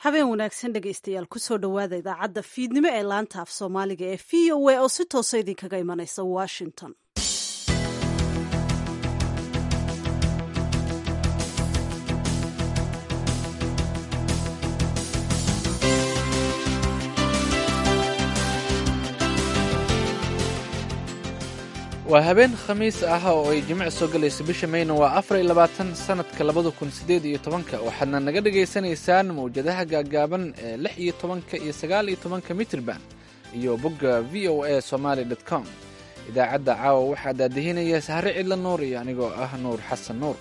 habeen wanaagsan dhegaystayaal kusoo dhowaada idaacadda fiidnimo ee laanta af soomaaliga ee v o a oo si toosa idinkaga imanaysa washington waa habeen khamiis ah oo ay jimec soo galayso bisha mayna waa afar iyo labaatan sanadka labada kun sideed iyo tobanka waxaadna naga dhagaysanaysaan mawjadaha gaagaaban ee lix iyo tobanka iyo sagaal iyo tobanka mitrban iyo bogga v o a somaali dot com idaacadda caawa waxaa daadihinaya sahre cidla nuur iyo anigoo ah nuur xasan nuur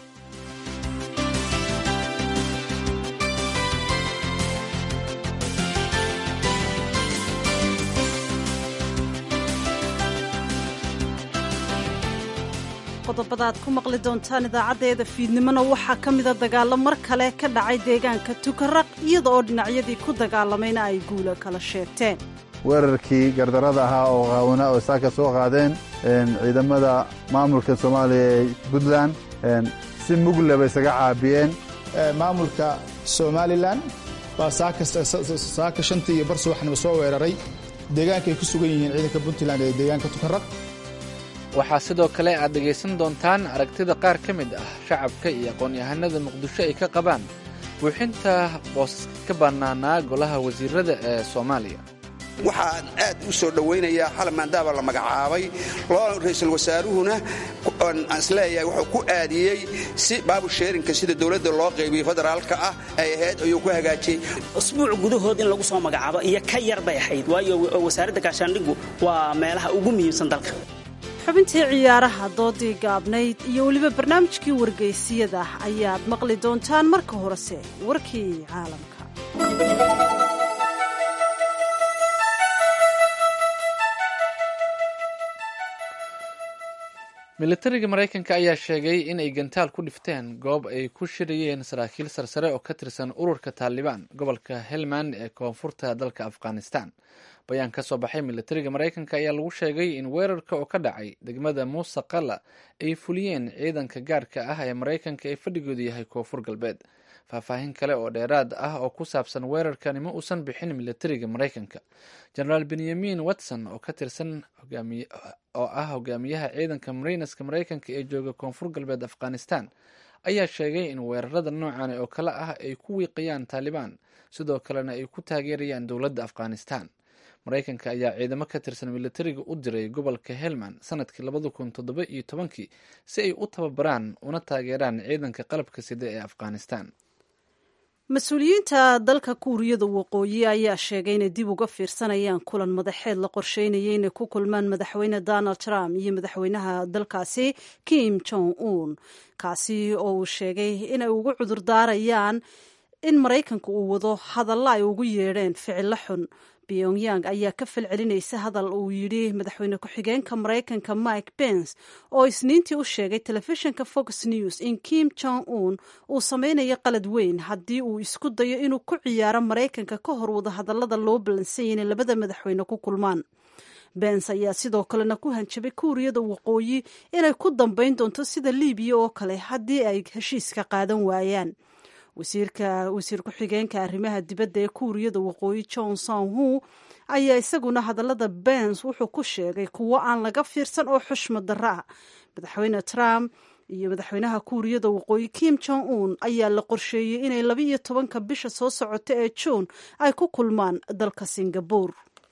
qodobada aad ku maqli doontaan idaacaddeeda fiidnimona waxaa ka mida dagaallo mar kale ka dhacay deegaanka tukaraq iyada oo dhinacyadii ku dagaalamayna ay guula kala sheegteen weerarkii gardarada ahaa oo qaawana oo saaka soo qaadeen ciidamada maamulka soomaaliya ee puntland si muglaba isaga caabiyeen maamulka somalilan baa saaka shantii iyo bar subaxnimo soo weeraray deegaanka ay ku sugan yihiin ciidanka puntland ee deegaanka tukaraq waxaa sidoo kale aad dhegaysan doontaan aragtida qaar ka mid ah shacabka iyo aqoon-yahanada muqdisho ay ka qabaan buuxinta boosaska ka bannaanaa golaha wasiirada ee soomaaliya waxaan aad u soo dhowaynayaa xalan maandaaba la magacaabay ra-iisul wasaaruhuna aan isleeyahay wuxuu ku aadiyey si baabusheerinka sida dowladda loo qaybiyey federaalka ah ay ahayd ayuu ku hagaajiyey usbuuc gudahood in lagu soo magacaabo iyo ka yar bay ahayd waayo wasaaradda gaashaandhigu waa meelaha ugu muhiimsan dalka xubintii ciyaaraha doodii gaabnayd iyo weliba barnaamijkii wargeysiyada ayaad maqli doontaan marka horese warkii caalamka militariga maraykanka ayaa sheegay in ay gantaal ku dhifteen goob ay ku shirayeen saraakiil sarsare oo ka tirsan ururka taalibaan gobolka helmand ee koonfurta dalka afghanistan bayaan ka soo baxay militariga maraykanka ayaa lagu sheegay in weerarka oo ka dhacay degmada muuse qala ay fuliyeen ciidanka gaarka ah ee maraykanka ee fadhigoodu yahay koonfur galbeed faahfaahin kale oo dheeraad ah oo ku saabsan weerarkani ma uusan bixin militariga maraykanka genaraal benyamin watson oo ka tirsan oo ah hogaamiyaha ciidanka marineska maraykanka ee jooga koonfur galbeed afghanistan ayaa sheegay in weerarada noocan oo kale ah ay ku wiiqayaan taalibaan sidoo kalena ay ku taageerayaan dowladda afghanistan maraykanka ayaa ciidamo ka tirsan militariga u diray gobolka helmand sanadkii labada kun toddoba iyo tobankii si ay u tababaraan una taageeraan ciidanka qalabka sida ee afghanistan mas-uuliyiinta dalka kuuriyada waqooyi ayaa sheegay inay dib uga fiirsanayaan kulan madaxeed la qorsheynaya inay ku kulmaan madaxweyne donald trump iyo madaxweynaha dalkaasi kim jong un kaasi oo uu sheegay inay ugu cudurdaarayaan in maraykanka uu wado hadalla ay ugu yeedheen ficilo xun pyongyang ayaa ka falcelinaysa hadal uu yidhi madaxweyne ku-xigeenka maraykanka mike pence oo isniintii u sheegay telefishinka fox news in kim jong un uu sameynayo qalad weyn haddii uu isku dayo inuu ku ciyaaro maraykanka ka hor wada hadallada loo ballansanya inay labada madaxweyne ku kulmaan bens ayaa sidoo kalena ku hanjabay kuuriyada waqooyi inay ku dambayn doonto sida liibiya oo kale haddii ay heshiiska qaadan waayaan wasiirka wasiir ku-xigeenka arrimaha dibadda ee kuuriyada waqooyi john son hu ayaa isaguna hadallada bens wuxuu ku sheegay kuwo aan laga fiirsan oo xushma darro ah madaxweyne trump iyo madaxweynaha kuuriyada waqooyi kim jong un ayaa la qorsheeyey inay laba iyo tobanka bisha soo socota ee juun ay ku kulmaan dalka singabur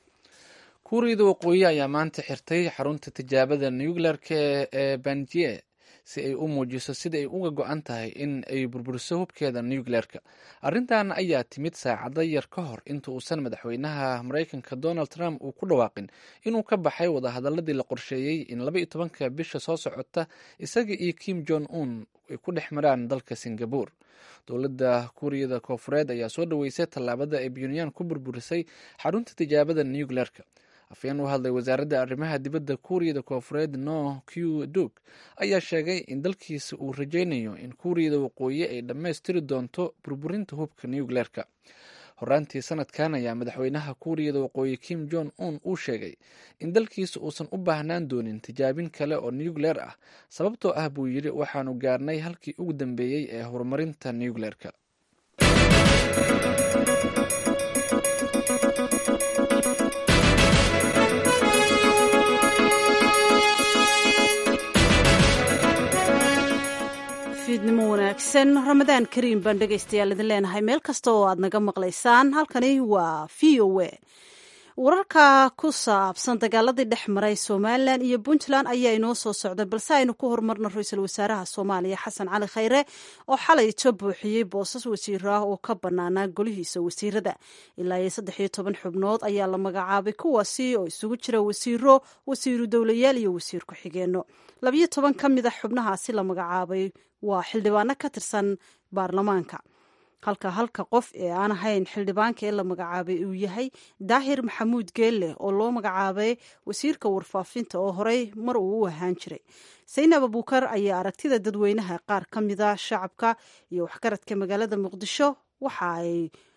kuuriyada waqooyi ayaa maanta xirtay xarunta tijaabada nuclearka ee banjie si ay u muujiso sida ay uga go-an tahay in ay burburiso hubkeeda nucleerka arrintan ayaa timid saacado yar ka hor inta uusan madaxweynaha maraykanka donald trump uu ku dhawaaqin inuu ka baxay wadahadaladii la qorsheeyey in laba iyo tobanka bisha soo socota isaga iyo kim jong un ay ku dhex maraan dalka singabur dowladda kuuriyada koofureed ayaa soo dhaweysay tallaabada ay buntland ku burburisay xarunta tijaabada nucleerka afyeen u hadlay wasaaradda arrimaha dibadda kuuriyada koofureed no q duk ayaa sheegay in dalkiisa uu rajaynayo in kuuriyada waqooyi ay dhammaystiri doonto burburinta hubka nucleerka horaantii sanadkan ayaa madaxweynaha kuuriyada waqooyi kim jong un uu sheegay in dalkiisa uusan u baahnaan doonin tijaabin kale oo nucleer ah sababtoo ah buu yidhi waxaanu gaarnay halkii ugu dambeeyey ee horumarinta nucleerka fiidnimo wanaagsan ramadaan kariim baan dhegaystayaal idin leenahay meel kasta oo aad naga maqlaysaan halkani waa v o a wararka ku saabsan dagaaladii dhex maray somalilan iyo puntland ayaa inoo soo socday balse aynu ku horumarno ra-iisul wasaaraha soomaaliya xasan cali khayre oo xalayto buuxiyey boosas wasiiro ah oo ka banaanaa golihiisa wasiirada ilaa iyo saddex iyo toban xubnood ayaa la magacaabay kuwaasi oo isugu jira wasiiro wasiiru dowlayaal iyo wasiir ku-xigeenno labiyo toban ka mid a xubnahaasi la magacaabay waa xildhibaano ka tirsan baarlamaanka halka halka qof ee aan ahayn xildhibaanka ee la magacaabay uu yahay daahir maxamuud geelle oo loo magacaabay wasiirka warfaafinta oo horey mar uu u ahaan jiray saynab abuukar ayaa aragtida dadweynaha qaar ka mida shacabka iyo waxgaradka magaalada muqdisho waxa ay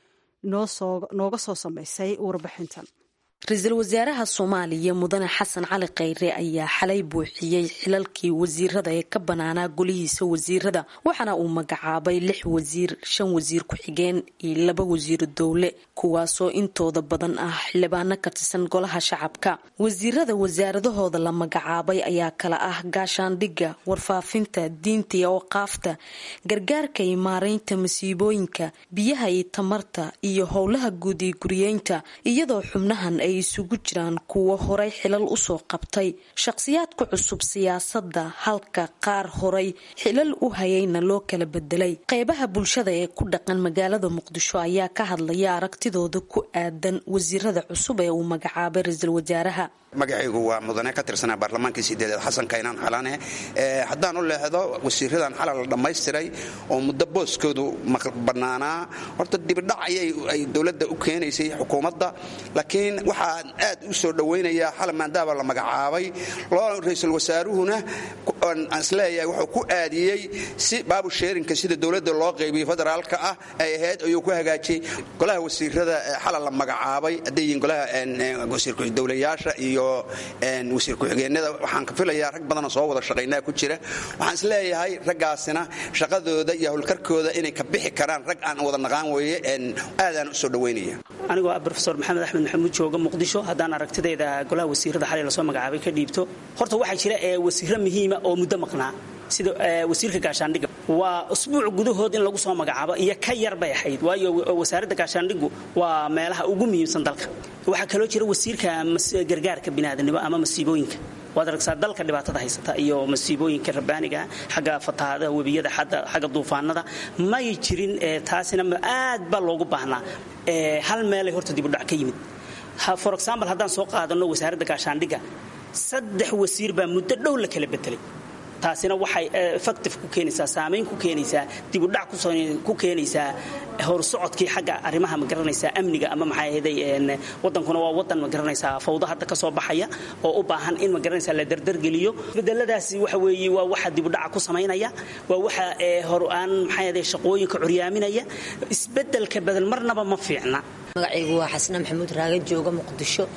nooga soo samaysay warbixintan ra-iisul wasaaraha soomaaliya mudane xasan cali khayre ayaa xalay buuxiyey xilalkii wasiirada ee ka banaanaa golihiisa wasiirada waxaana uu magacaabay lix wasiir shan wasiir ku-xigeen iyo laba wasiiru dowle kuwaasoo intooda badan ah xildhibaano ka tirsan golaha shacabka wasiirada wasaaradahooda la magacaabay ayaa kala ah gaashaandhigga warfaafinta diinta iyo awqaafta gargaarka iyo maareynta masiibooyinka biyaha iyo tamarta iyo howlaha guud iyo guriyeynta iyadoo xubnahan ay isugu jiraan kuwo horay xilal usoo qabtay shaqhsiyaadka cusub siyaasadda halka qaar horay xilal u hayayna loo kala bedelay qeybaha bulshada ee ku dhaqan magaalada muqdisho ayaa ka hadlaya aragtidooda ku aadan wasiirada cusub ee uu magacaabay ra-iisul wasaaraha magacaygu waa mudane ka tirsanaa baarlamaankii sideedeed xasan kaynaan xalane haddaan u leexdo wasiiradan xalal la dhammaystiray oo muddo booskoodu bannaanaa horta dibidhac ay dowladda u keenaysay xukuumadda laakiin waxaan aad u soo dhowaynayaa xal maandaaba la magacaabay loo ra-iisul wasaaruhuna aan isleeyahay wuxuu ku aadiyey si baabusheerinka sida dowladda loo qaybiyo federaalka ah ay ahayd ayuu ku hagaajiyey golaha wasiirada xalal la magacaabay hadday yihiin golaha wasiirdowlayaasha iyo wasiir ku-xigeenada waxaan ka filayaa rag badanoo soo wada shaqaynaa ku jira waxaan isleeyahay raggaasina shaqadooda iyo howlkarkooda inay ka bixi karaan rag aan wada naqaan weeye aadaan u soo dhowaynaya anigoo ah rofesor maxamed axmed maxamuud jooga muqdisho haddaan aragtidayda golaha wasiirada xalay lasoo magacaabay ka dhiibto horta waxaa jira ee wasiiro muhiima oo muddo maqnaa sida wasiirka gaashaandhigga waa usbuuc gudahood in lagu soo magacaabo iyo ka yar bay ahayd waayo wasaaradda gaashaandhiggu waa meelaha ugu muhiimsan dalka waxaa kaloo jira wasiirka gargaarka biniaadanimo ama masiibooyinka waad aragtaa dalka dhibaatada haysata iyo masiibooyinka rabbaaniga xagga fatahaadaha webiyada xagga duufaanada may jirin taasina aad baa loogu baahnaa hal meelay horta dibudhac ka yimid for example haddaan soo qaadano wasaaradda gaashaandhigga saddex wasiir baa muddo dhow la kala bedelay taasina waxay effective ku keenaysaa saamayn ku keenaysaa dibudhac ku keenaysaa horsocodkii xagga arrimaha ma garanaysaa amniga ama maxay ahaday wadankuna waa wadan ma garanaysaa fawdo hadda ka soo baxaya oo u baahan in ma garanaysaa la dardargeliyo bedeladaasi waxa weeye waa waxa dibudhaca ku samaynaya waa waxa hor aan maxay ahaday shaqooyinka curyaaminaya isbedelka bedel marnaba ma fiicna magacaygu waa xasna maxamuud raagan jooga muqdisho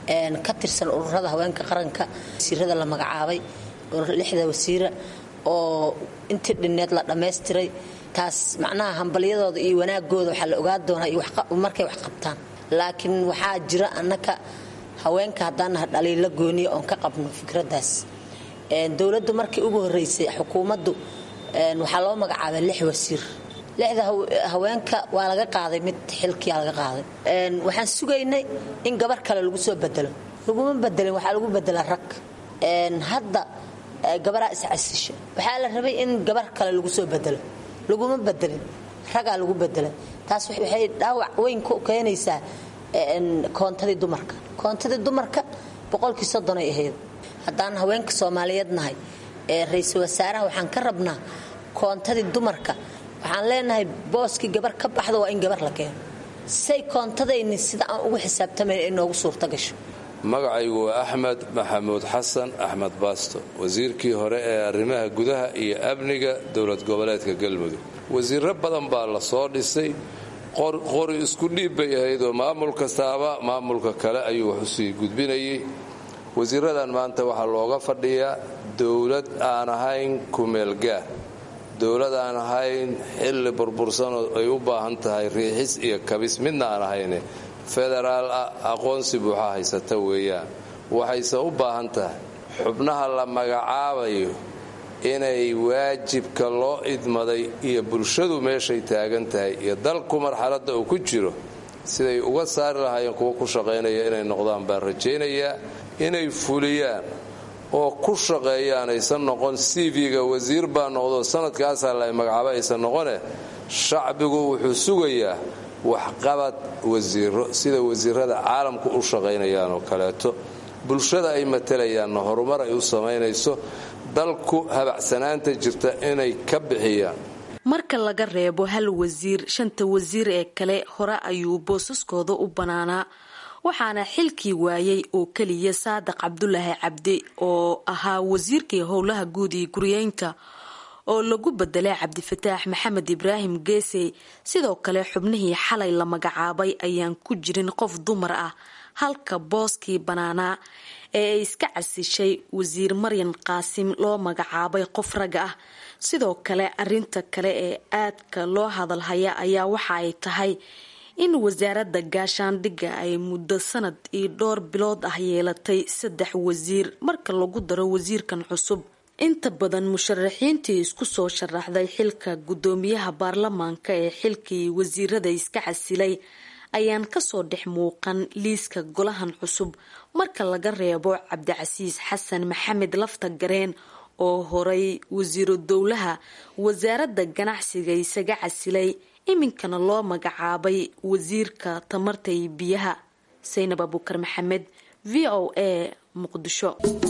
ka tirsan ururada haweenka qaranka wasiirada la magacaabay lixda wasiira oo intii dhinneed la dhammaystiray taas macnaha hambalyadooda iyo wanaagooda waxaa la ogaa doonaa markay wax qabtaan laakiin waxaa jira annaka haweenka haddaan naha dhaliila gooniya oon ka qabno fikraddaas dowladdu markii ugu horreysay xukuumaddu waxaa loo magacaabay lix wasiir lixda haweenka waa laga qaaday mid xilkiyaa laga qaaday waxaan sugaynay in gabar kale lagu soo bedelo laguma bedelin waxaa lagu bedelaa rag hadda gabaraa iscasisha waxaa la rabay in gabar kale lagu soo bedelo laguma bedelin ragaa lagu bedelay taas waxay dhaawac weyn ku keenaysaa koontadii dumarka koontadii dumarka boqolkii soddonay ahayd haddaan haweenka soomaaliyeed nahay ee ra-iisul wasaaraha waxaan ka rabnaa koontadii dumarka waxaan leenahay booskii gabar ka baxda waa in gabar la keeno say koontadayni sida aan ugu xisaabtamayn ay noogu suurta gasho magacaygu waa axmed maxamuud xasan axmed baasto wasiirkii hore ee arrimaha gudaha iyo amniga dowlad goboleedka galmudug wasiirro badan baa la soo dhisay qori isku dhiib bay ahayd oo maamul kastaaba maamulka kale ayuu wax usii gudbinayay wasiiradan maanta waxaa looga fadhiyaa dowlad aan ahayn kumeelgaar dowladaan ahayn xilli burbursanoo ay u baahan tahay riixis iyo kabis midna aan ahayne federaal ah aqoonsi buuxa haysata weeyaan waxayse u baahan tahay xubnaha la magacaabayo inay waajibka loo idmaday iyo bulshadu meeshay taagan tahay iyo dalku marxaladda uu ku jiro siday uga saari lahaayeen kuwa ku shaqaynaya inay noqdaan baan rajaynayaa inay fuliyaan oo ku shaqeeyaan aysan noqon cv-ga wasiir baa noqdo sanadkaasaa la magacaabo aysan noqone shacbigu wuxuu sugayaa waxqabad wasiiro sida wasiirada caalamku u shaqaynayaan oo kaleeto bulshada ay matalayaanna horumar ay u samaynayso dalku habacsanaanta jirta inay ka bixiyaan marka laga reebo hal wasiir shanta wasiir ee kale hore ayuu boosaskooda u banaanaa waxaana xilkii waayay oo keliya saadiq cabdulaahi cabdi oo ahaa wasiirkii howlaha guud iyo guryeynta oo lagu bedelay cabdifataax maxamed ibraahim geesey sidoo kale xubnihii xalay la magacaabay ayaan ku jirin qof dumar ah halka booskii banaanaa ee ay iska casishay wasiir maryan qaasim loo magacaabay qof rag ah sidoo kale arinta kale ee aadka loo hadalhaya ayaa waxa ay tahay in wasaaradda gaashaandhigga ay muddo sanad iyo dhowr bilood ah yeelatay saddex wasiir marka lagu daro wasiirkan cusub inta badan musharaxiintii isku soo sharaxday xilka guddoomiyaha baarlamaanka ee xilkii wasiirada iska casilay ayaan kasoo dhex muuqan liiska golahan cusub marka laga reebo cabdicasiis xasan maxamed lafta gareen oo horay wasiiro dowlaha wasaaradda ganacsiga isaga casilay iminkana loo magacaabay wasiirka tamarta iyo biyaha saynab abukar maxamed v o a muqdisho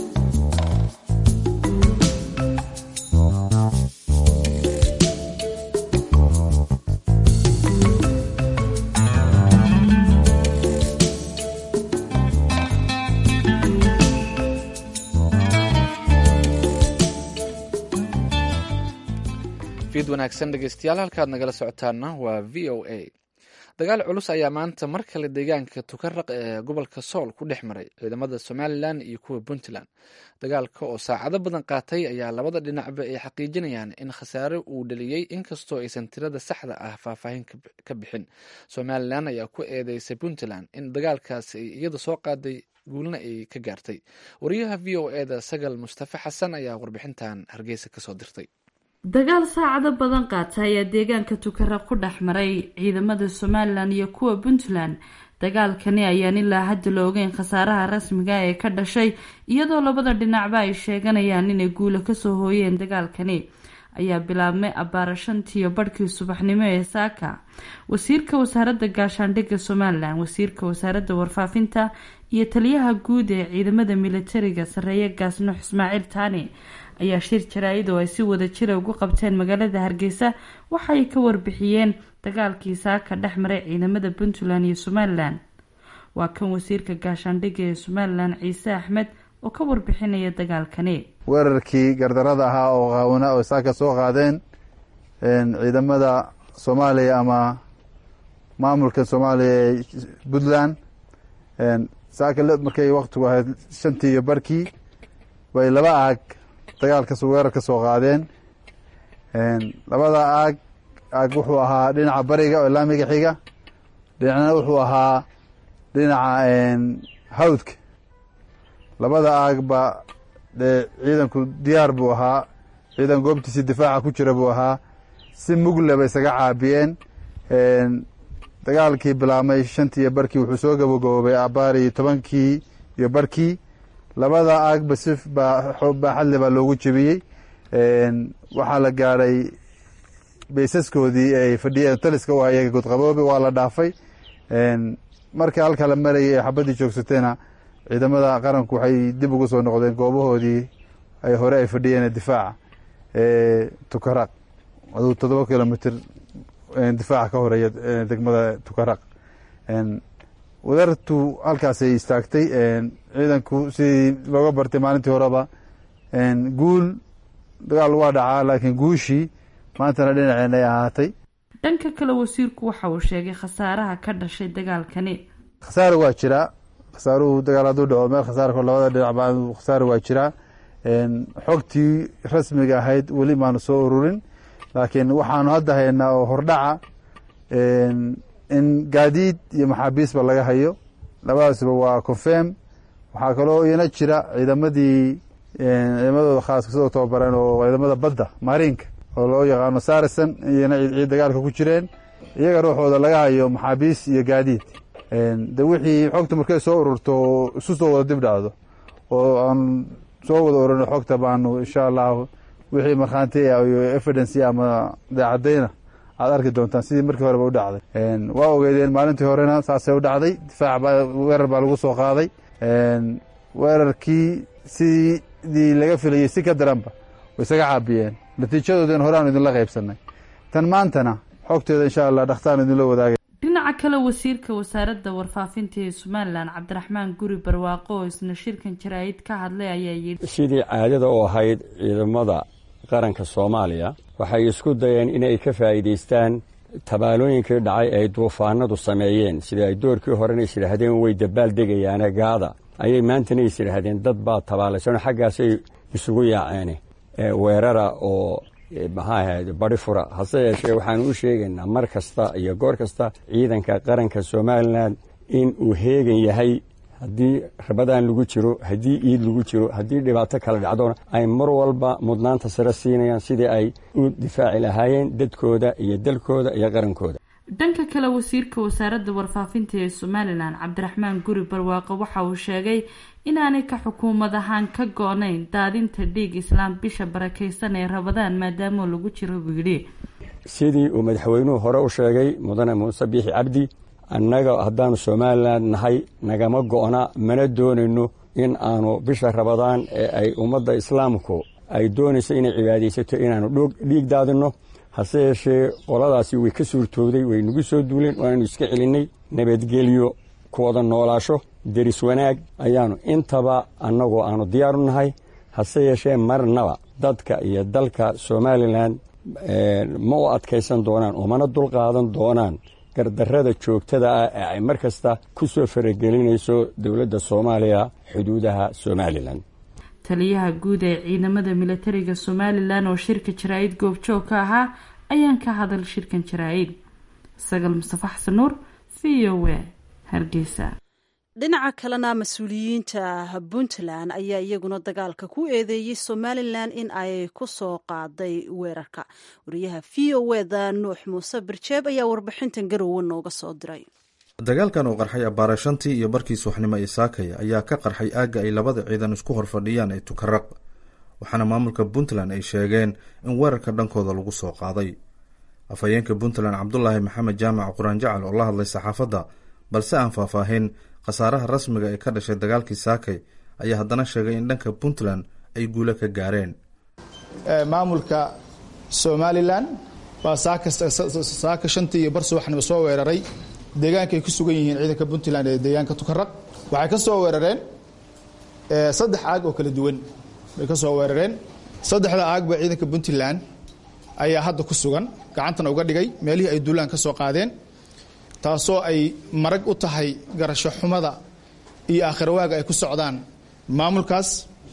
fiid wanaagsan dhegeystayaal halkaad nagala socotaana waa v o a dagaal culus ayaa maanta mar kale deegaanka tukaraq ee gobolka sool ku dhex maray ciidamada somalilan iyo kuwa puntland dagaalka oo saacado badan qaatay ayaa labada dhinacba ay xaqiijinayaan in khasaare uu dhaliyey inkastoo aysan tirada saxda ah faahfaahin ka bixin somalilan ayaa ku eedeysay puntland in dagaalkaasi ay iyada soo qaaday guulna ay ka gaartay wariyaha v o eda sagal mustafe xasan ayaa warbixintan hargeysa kasoo dirtay dagaal saacado badan qaata ayaa deegaanka tukaraq ku dhex maray ciidamada somalilan iyo kuwa puntland dagaalkani ayaan ilaa hadda la ogeyn khasaaraha rasmiga ee ka dhashay iyadoo labada dhinacba ay sheeganayaan inay guula kasoo hooyeen dagaalkani ayaa bilaabmay abbaara shantiiyo barhkii subaxnimo ee saaka wasiirka wasaaradda gaashaandhigga somalilan wasiirka wasaaradda warfaafinta iyo taliyaha guud ee ciidamada militariga sareeye gaasnux ismaaciil taani ayaa shir jaraa-id oo ay si wada jira ugu qabteen magaalada hargeysa waxaay ka warbixiyeen dagaalkii saaka dhex maray ciidamada puntland iyo somalilan waa kan wasiirka gaashaandhigga ee somalilan ciise axmed oo ka warbixinaya dagaalkani weerarkii gardarada ahaa oo qaawina oo saaka soo qaadeen ciidamada soomaaliya ama maamulka soomaaliya ee puntland saaka markay waktigu ahayd shantii iyo barkii bay laba aag dagaalkas weerar ka soo qaadeen labada aag aag wuxuu ahaa dhinaca bariga oo laamiga xiga dhinacna wuxuu ahaa dhinaca hawdka labada aagba dee ciidanku diyaar buu ahaa ciidan goobtiisii difaaca ku jira buu ahaa si mugle bay isaga caabiyeen dagaalkii bilaabmay shantii iyo barkii wuxuu soo gabagaboobay abaari tobankii iyo barkii labada aagba si baaxadle baa loogu jebiyey waxaa la gaadhay baysaskoodii ay fadhiyeen taliska u hayay godqaboobe waa la dhaafay marka halka la marayay ee xabaddii joogsatayna ciidamada qaranku waxay dib ugu soo noqdeen goobahoodii ay hore ay fadhiyeen difaaca tukaraq aduu toddoba kilomitr difaaca ka horeeya degmada tukaraq wadartu halkaasay istaagtay ciidanku sidii looga bartay maalintii horeba guul dagaal waa dhacaa laakiin guushii maantana dhinaceen ay ahaatay dhanka kale wasiirku waxa uu sheegay khasaaraha ka dhashay dagaalkani khasaare waa jiraa khasaaruhu dagaal hadduu dhaco meel khasaarko labada dhinacba khasaare waa jiraa xogtii rasmiga ahayd weli maanu soo ururin laakiin waxaanu hadda haynaa oo hordhaca in gaadiid iyo maxaabiisba laga hayo labadaasba waa confirm waxaa kaloo iyana jira ciidamadii ciidamadooda khaaska sidoo tababareen oo ciidamada badda maariinka oo loo yaqaano sarison iyana ciid dagaalka ku jireen iyaga ruuxooda laga hayo maxaabiis iyo gaadiid de wixii xogta markay soo ururto oo isu soo wada dib dhacdo oo aan soo wada orano xogta baanu insha allahu wixii markhaanti iyo evidence ama daacadayna aad arki doontaan sidii markii horeba u dhacday waa ogeydeen maalintii horena saasay u dhacday difaac baa weerar baa lagu soo qaaday weerarkii sidii laga filayey si ka daranba way isaga caabiyeen natiijadoodin horeaanu idinla qaybsanay tan maantana xogteeda insha allah dhakhtaan idinla wadaagay dhinaca kale wasiirka wasaaradda warfaafinta ee somalilan cabdiraxmaan guri barwaaqo oo isna shirkan jaraa'id ka hadlay ayaa yidhi sidii caadada u ahayd ciidamada qaranka soomaaliya waxay isku dayeen inay ka faa'iidaystaan tabaalooyinkii dhacay ay duufaanadu sameeyeen sida ay doorkii horena is yidhaahdeen way dabaal degayaane gaada ayay maantana is yidhaahdeen dad baa tabaalaysan xaggaasay isugu yaaceen weerara oo maxaa ahayd bari fura hase yeeshee waxaanu u sheegaynaa mar kasta iyo goor kasta ciidanka qaranka somalilan in uu heegan yahay haddii rabadaan lagu jiro haddii iid lagu jiro haddii dhibaato kala dhacdona ay mar walba mudnaanta sare siinayaan sidii ay u difaaci lahaayeen dadkooda iyo dalkooda iyo qarankooda dhanka kale wasiirka wasaaradda warfaafinta ee somalilan cabdiraxmaan guri barwaaqo waxa uu sheegay inaanay ka xukuumad ahaan ka go-nayn daadinta dhiig islaam bisha barakaysan ee rabadaan maadaama lagu jiro buu yidhi sidii uu madaxweynuhu hore u sheegay mudane muuse biixi cabdi annaga haddaanu somalilan nahay nagama go-na mana doonayno in aanu bisha rabadaan ee ay ummadda islaamku ay doonayso inay cibaadaysato inaanu dhiig daadinno hase yeeshee qoladaasi way ka suurtoogday way nagu soo duuleen waananu iska celinnay nabadgelyo ku wada noolaasho deris wanaag ayaanu intaba annagoo aanu diyaaru nahay hase yeeshee marnaba dadka iyo dalka somalilan ma u adkaysan doonaan oo mana dulqaadan doonaan gardarrada joogtada ah ee ay mar kasta ku soo faragelinayso dowladda soomaaliya xuduudaha somalilan taliyaha guud ee ciidamada militariga somalilan oo shirka jaraa-id goobjoog ka ahaa ayaan ka hadal shirkan jaraa-id sagal mustafa xasan nuur v o a hargeysa dhinaca kalena mas-uuliyiinta puntland ayaa iyaguna dagaalka ku eedeeyey somalilan in ay ku soo qaaday weerarka wariyaha v o eda nuux muuse birjeeb ayaa warbixintan garowe nooga soo diray dagaalkan oo qarxay abbaara shantii iyo barkii subaxnimo ee saakaya ayaa ka qarxay aagga ay labada ciidan isku horfadhiyaan ee tukaraq waxaana maamulka puntland ay sheegeen in weerarka dhankooda lagu soo qaaday afhayeenka puntland cabdulaahi maxamed jaamac quraan jacal oo la hadlay saxaafadda balse aan faahfaahin khasaaraha rasmiga ee ka dhashay dagaalkii saakay ayaa haddana sheegay in dhanka puntland ay guulo ka gaareen maamulka somalilan baa saaka shantii iyo bar subaxnimo soo weeraray deegaanka ay ku sugan yihiin ciidanka puntland ee deegaanka tukaraq waxay ka soo weerareen saddex aag oo kala duwan bay ka soo weerareen saddexda aagba ciidanka puntland ayaa hadda ku sugan gacantana uga dhigay meelihii ay duulaan ka soo qaadeen taasoo ay marag u tahay garasho xumada iyo aakhirwaaga ay ku socdaan maamulkaas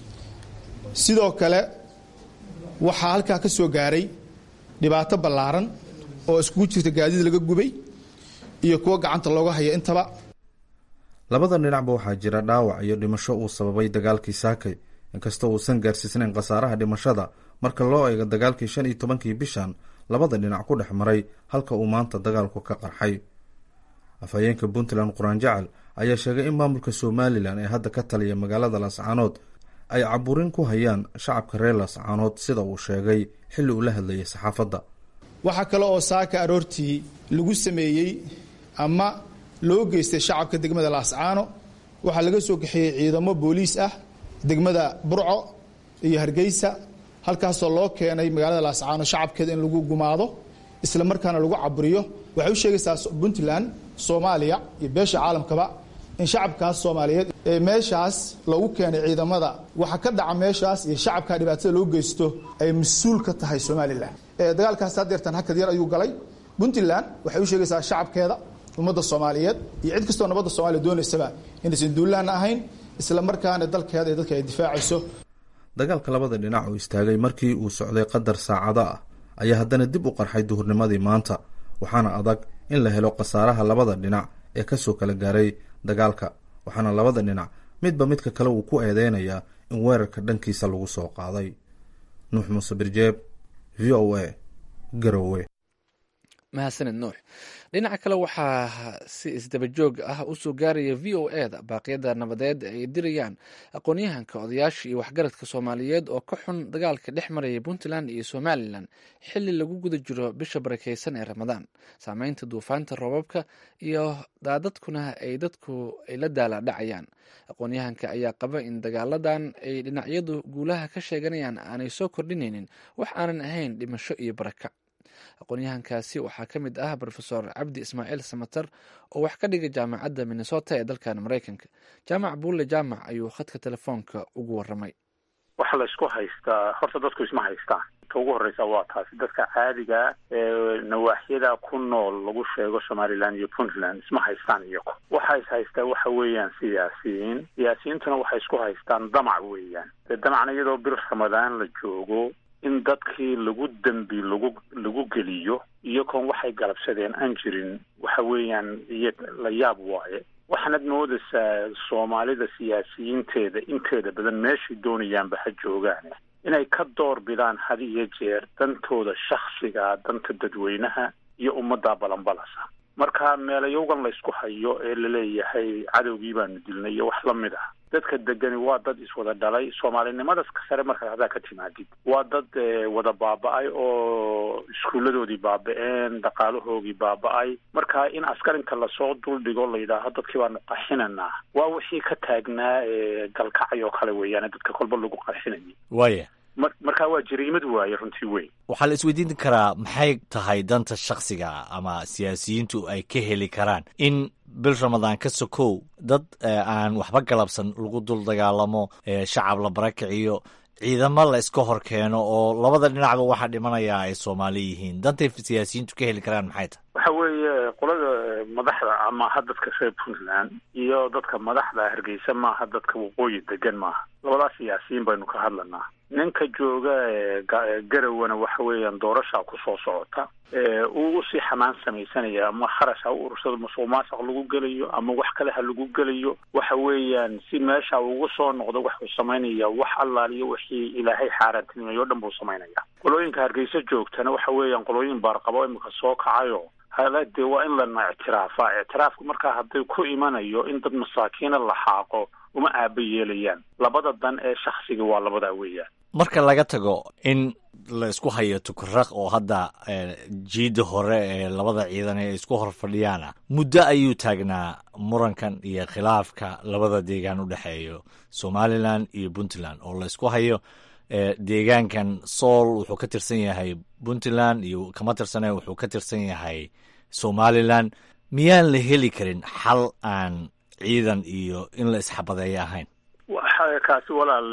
sidoo kale waxaa halkaa ka soo gaaray dhibaato ballaaran oo iskugu jirta gaadiid laga gubay iyo kuwo gacanta looga haya intaba labada dhinacba waxaa jira dhaawac iyo dhimasho uu sababay dagaalkii saakay inkastoo uusan gaarsiisnayn khasaaraha dhimashada marka loo eego dagaalkii shan iyo tobankii bishan labada dhinac ku dhex maray halka uu maanta dagaalku ka qarxay afhayeenka puntland quraan jacal ayaa sheegay in maamulka somalilan ee hadda ka taliya magaalada laascaanood ay caburin ku hayaan shacabka reer laascaanood sida uu sheegay xilli uu la hadlayay saxaafadda waxaa kale oo saaka aroortii lagu sameeyey ama loo geystay shacabka degmada laascaano waxaa laga soo kaxeeyey ciidamo booliis ah degmada burco iyo hargeysa halkaasoo loo keenay magaalada laascaano shacabkeeda in lagu gumaado isla markaana lagu caburiyo waxay u sheegaysaa puntland soomaaliya iyo beesha caalamkaba in shacabkaas soomaaliyeed ee meeshaas lagu keenay ciidamada waxa ka dhaca meeshaas iyo shacabka dhibaatada loo geysto ay mas-uul ka tahay somalilan dagaalkaas hadeertan hakad yar ayuu galay puntland waxay u sheegaysaa shacabkeeda ummadda soomaaliyeed iyo cid kastoo nabadda soomaliya doonaysaba inaysan duulaanna ahayn isla markaana dalkeeda iyo dadka ay difaacayso dagaalka labada dhinac oo istaagay markii uu socday qadar saacado ah ayaa haddana dib u qarxay duhurnimadii maanta waxaana adag in la helo khasaaraha labada dhinac ee kasoo kala gaaray dagaalka waxaana labada dhinac midba midka kale uu ku eedeynayaa in weerarka dhankiisa lagu soo qaaday nuux muuse birjeeb v o a garowe mahadsaned nuux dhinaca kale waxaa si isdabajoog ah usoo gaaraya v o e da baaqyada nabadeed ay dirayaan aqoon-yahanka odayaasha iyo waxgaradka soomaaliyeed oo ka xun dagaalka dhex maraya puntland iyo somalilan xili lagu guda jiro bisha barakeysan ee ramadaan saameynta duufaanta roobabka iyo daadadkuna ay dadku ay la daala dhacayaan aqoon-yahanka ayaa qaba in dagaaladan ay dhinacyadu guulaha ka sheeganayaan aanay soo kordhinaynin wax aanan ahayn dhimasho iyo barakac aqoon-yahankaasi waxaa ka mid ah rofesor cabdi ismaaciil samater oo wax ka dhigay jaamacadda minnesota ee dalkan maraykanka jaamac buulle jaamac ayuu khadka telefoonka ugu waramay waxa la isku haystaa horta dadku isma haystaan ta ugu horreysa waa taasi dadka caadiga ee nawaaxyada ku nool lagu sheego somaliland iyo puntland isma haystaan iyago waxa is haystaa waxa weeyaan siyaasiyiin siyaasiyiintuna waxay isku haystaan damac weeyaan dee damacna iyadoo bir ramadaan la joogo in dadkii lagu dembi lagu lagu geliyo iyagoon waxay galabsadeen aan jirin waxa weeyaan iyo la yaab waaye waxaanad moodaysaa soomaalida siyaasiyiinteeda inteeda badan meeshay doonayaanba ha joogaane inay ka door bidaan had iyo jeer dantooda shaksiga danta dadweynaha iyo ummadda balanbalasa marka meelayowgan la ysku hayo ee laleeyahay cadowgii baanu dilnay iyo wax la mid ah dadka degani waa dad iswada dhalay soomaalinimadas ka sare markaad haddaa ka timaadid waa dad wada baaba-ay oo iskuulladoodii baaba-een dhaqaalahoogii baaba-ay marka in askarinka lasoo duldhigo la yidhaaho dadkii baanu qarxinanaa waa wixii ka taagnaa galkacay oo kale weeyaan dadka kolba lagu qarxinayay waaya mar markaa waa jariimad waaye runtii weyn waxaa la isweydiin karaa maxay tahay danta shaksiga ama siyaasiyiintu ay ka heli karaan in bil ramadaan ka sokow dad aan waxba galabsan lagu dul dagaalamo shacab la barakiciyo ciidamo la iska hor keeno oo labada dhinacba waxaa dhimanayaa ay soomaali yihiin dantay siyaasiyiintu ka heli karaan maxay tahay waxa weeye qolada madaxda ama ha dadka reer puntland iyo dadka madaxda hargeysa maaha dadka waqooyi degan maaha labadaas siyaasiyiin baynu ka hadlanaa ninka jooga garawana waxa weeyaan doorashaa kusoo socota uu usii xamaan samaysanaya ama kharash ha u urursado masuq maasuq lagu gelayo ama wax kale ha lagu gelayo waxa weeyaan si meesha ugu soo noqdo waxuu samaynaya wax allaaliyo wixii ilaahay xaaraantinimeeyo o dhan buu samaynaya qolooyinka hargeysa joogtana waxa weeyaan qolooyin baarqabo imika soo kacayo hala dee waa in lana ictiraafa ictiraafku markaa hadday ku imanayo in dad masaakiina la xaaqo uma aaba yeelayaan labada dan ee shaksiga waa labadaa weeyaan marka laga tago in la isku hayo tukaraq oo hadda jiida hore ee labada ciidan ee isku hor fadhiyaana muddo ayuu taagnaa murankan iyo khilaafka labada deegaan u dhexeeyo somalilan iyo puntland oo la isku hayo deegaankan sool wuxuu ka tirsan yahay puntland iyo kama tirsane wuxuu ka tirsan yahay somalilan miyaan la heli karin xal aan ciidan iyo in la isxabadeeyo ahayn waxa kaasi walaal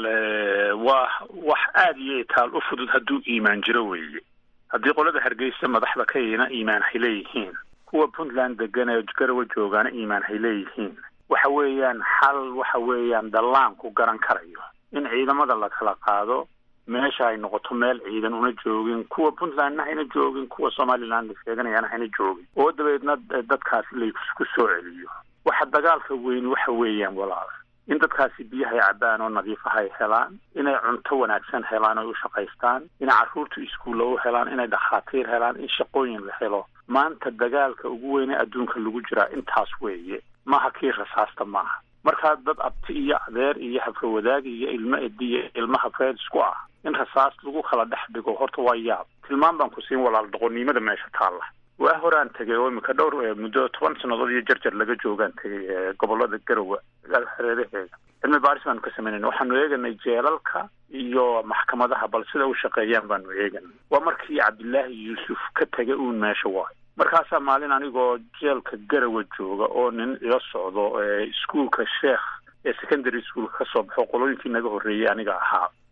waa wax aada iyo itaal u fudud hadduu iimaan jiro weeye haddii qolada hargeysa madaxda ka yina iimaan hay leeyihiin kuwa puntland degan ee garawa joogaana iimaan hay leeyihiin waxa weeyaan xal waxa weeyaan dallaanku garan karayo in ciidamada la kala qaado meesha ay noqoto meel ciidan una joogin kuwa puntlandna hayna joogin kuwa somaliland la sheeganayaana hayna joogin oo dabeedna dadkaasi laysku soo celiyo waxa dagaalka weyni waxa weeyaan walaal in dadkaasi biyahay cabbaan oo nadiifaha ay helaan inay cunto wanaagsan helaan oy u shaqaystaan inay carruurtu iskuulla u helaan inay dhakhaatiir helaan in shaqooyin la helo maanta dagaalka ugu weyne adduunka lagu jiraa intaas weeye maaha kii rasaasta maaha markaa dad abti iyo adeer iyo hafrawadaagi iyo ilmo edi iyo ilmo hafreed isku ah in rasaas lagu kala dhex dhigo horta waa yaab tilmaan baan ku siin walaal doqonnimada meesha taalla waa horaan tegay oo imika dhowr muddo toban sannadood iyo jarjar laga joogaan tegay gobolada garowe xereedaheeda cilmi baaris baanu ka samaynayna waxaanu eeganay jeelalka iyo maxkamadaha bal sida u shaqeeyaan baanu eeganay waa markii cabdillaahi yuusuf ka tegay uun meesha waayo markaasaa maalin anigoo jeelka garawa jooga oo nin ila socdo iskuolka sheekh ee secondary schoolka kasoo baxo qolooyinkii naga horreeyey aniga ahaa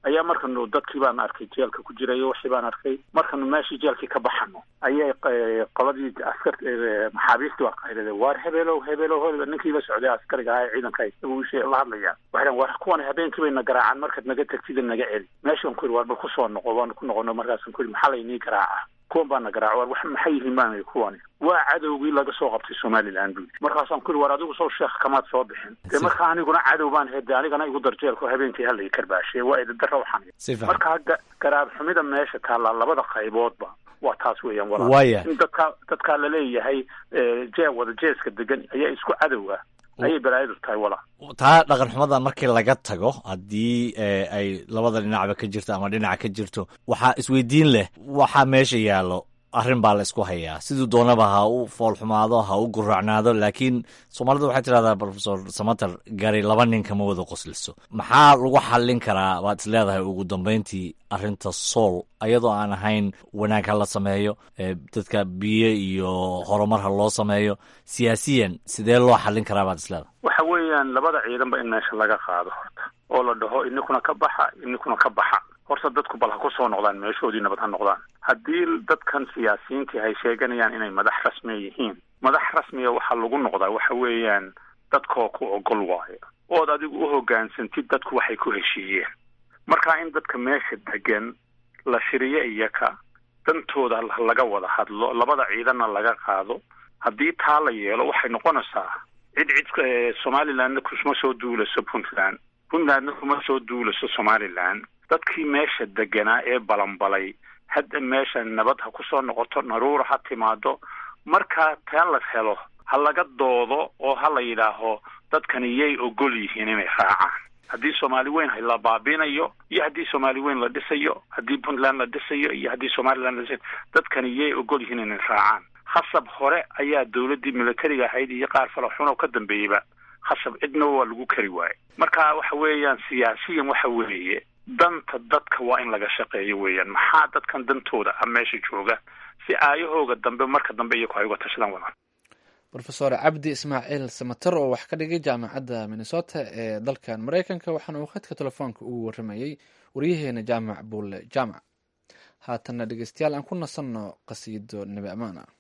ayaa markanu dadkii baan arkay jeelka ku jirayo wixii baan arkay markanu meeshii jeelkii ka baxano ayay qoladii askar maxaabiistii waa qaylade waar hebelow hebelow hebel ninkii la socday askariga ahaa ee ciidanka haysta buu ishee la hadlayaa waxay dhahan war kuwan habeenkii bay na garaacaan markaad naga tagtida naga celi meeshaan ku yidhi waar bal kusoo noqo waanu ku noqono markaasaan ku yidhi maxaa laynii garaaca kuwan baa na garaaca war wax maxay yihiin baan kuwani waa cadowgii laga soo qabtay somaliland buu yidhi markaasaan ku yidhi war adigu soo sheekh kamaad soo bixin dee marka aniguna cadow baan hede anigana igu darjeelko habeenkii halay karbaashe waa idadara waxan marka garaab xumida meesha taallaa labada qayboodba waa taas weeyaan walaal in dadka dadkaa laleeyahay jee wada jeeska degan ayaa isku cadow ah ayay balaayadu tahay walaal taa dhaqan xumadan markii laga tago haddii ay labada dhinacba ka jirto ama dhinaca ka jirto waxaa isweydiin leh waxaa meesha yaallo arrin baa la isku hayaa siduu doonaba ha u foolxumaado ha u guracnaado laakiin soomaalida waxay tidhahdaa profesor samater gari laba nin kama wada qosliso maxaa lagu xallin karaa waad is leedahay ugu dambayntii arrinta sool ayadoo aan ahayn wanaag ha la sameeyo dadka biyo iyo horumar ha loo sameeyo siyaasiyan sidee loo xallin karaa baad is leedahay waxa weeyaan labada ciidanba in meesha laga qaado horta oo la dhaho ininkuna ka baxa ininkuna ka baxa horta dadku bal ha ku soo noqdaan meeshoodii nabad ha noqdaan haddii dadkan siyaasiyiintii ay sheeganayaan inay madax rasmiya yihiin madax rasmiya waxaa lagu noqdaa waxa weeyaan dadkoo ku ogol waayo ood adigu u hoggaansantid dadku waxay ku heshiiyeen marka in dadka meesha degan la shiriyo iyaka dantooda laga wada hadlo labada ciidanna laga qaado haddii taa la yeelo waxay noqonaysaa cid cid somalilandna kuma soo duulaso puntland puntlandna kuma soo duulaso somaliland dadkii meesha deganaa ee balanbalay hadda meesha nabad ha kusoo noqoto naruura ha timaado markaa taa la helo ha laga doodo oo ha la yidhaaho dadkani yay ogol yihiin inay raacaan haddii soomaali weyn la baabinayo iyo haddii soomaali weyn la dhisayo haddii puntland la dhisayo iyo haddii somaliland la dhisayo dadkani yay ogol yihiin inay raacaan khasab hore ayaa dowladdii militariga ahayd iyo qaar falaxun oo ka dambeeyeyba khasab cidna waa lagu kari waaye marka waxa weeyaan siyaasiyan waxa weeye danta dadka waa in laga shaqeeyo weeyaan maxaa dadkan dantooda ah meesha jooga si aayahooga dambe marka dambe iyaku ay uga tashadaan wadaan rofesor cabdi ismaaciil samater oo wax ka dhigay jaamacadda minnesota ee dalkan maraykanka waxaana uu khadka telefoonka ugu waramayey waryaheena jaamac buulle jaamac haatanna dhegeystayaal aan ku nasanno qasiido nebi amaan ah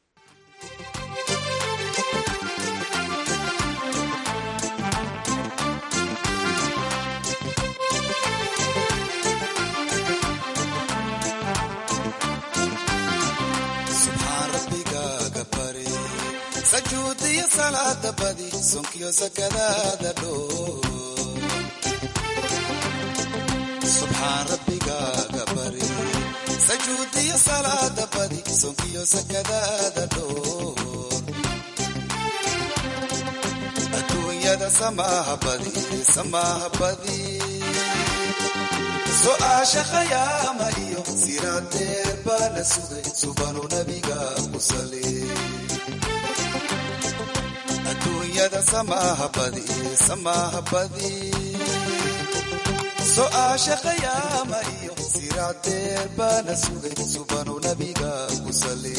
sajuudiyo salaada badi sonkiyo sakadaada dhoo subxaan rabbigaaga bari sajuudiyo salaada badi sonkiyo sakadaada dhoor adduunyada samaaha badi samaaha badi so-aasha khayaama iyo siraadeer baa la sugay subanu nabiga ku sali adduunyada samaaha badi samaaha badi so-aasha khayaama iyo siraadeer baana sugay subanu nabiga ku sali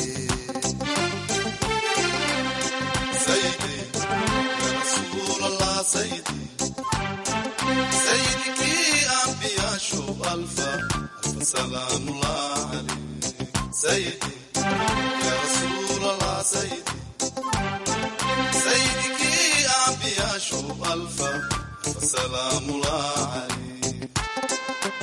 sayidkii ambiyaashu alfa alfa salaamullah alayh sayidi ya rasuul allah sayidi saydikii ambiyaashu alfa fasalaamulah calayh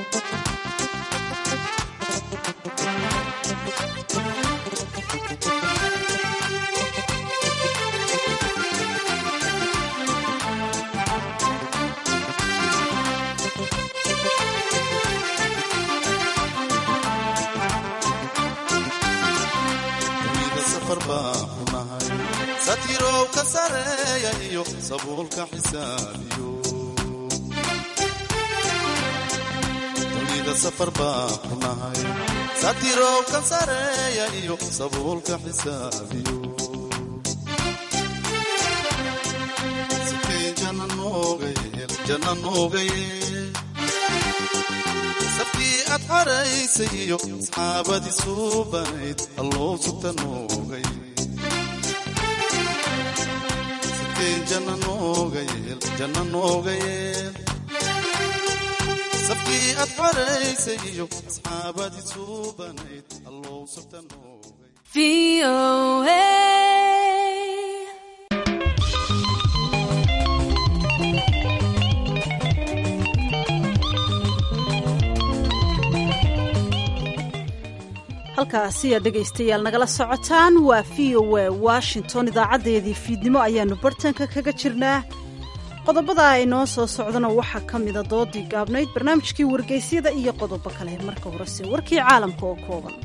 dunida safar baan ku nahay satirow ka sareeya iyo sabuulka xisaabiyo dunida safar baan ku nahay satirow ka sareeya iyo sabuulka xisaabiyo sikay jana nooga yeel jana nooga yeel safkii aad xaraysay iyo asxaabadii soo banayd alloo sugta nooga yeel jana nooga yeel jana nooga yeel safkii aad xoraysay iyo asxaabadii suubanayd allow sabta noogay halkaasi aad dhegaystayaal nagala socotaan waa v o a washington idaacadeedii fiidnimo ayaanu bartanka kaga jirnaa qodobada ay noo soo socdana waxaa ka mida doodii gaabnayd barnaamijkii wargeysyada iyo qodobo kale marka horese warkii caalamka oo kooban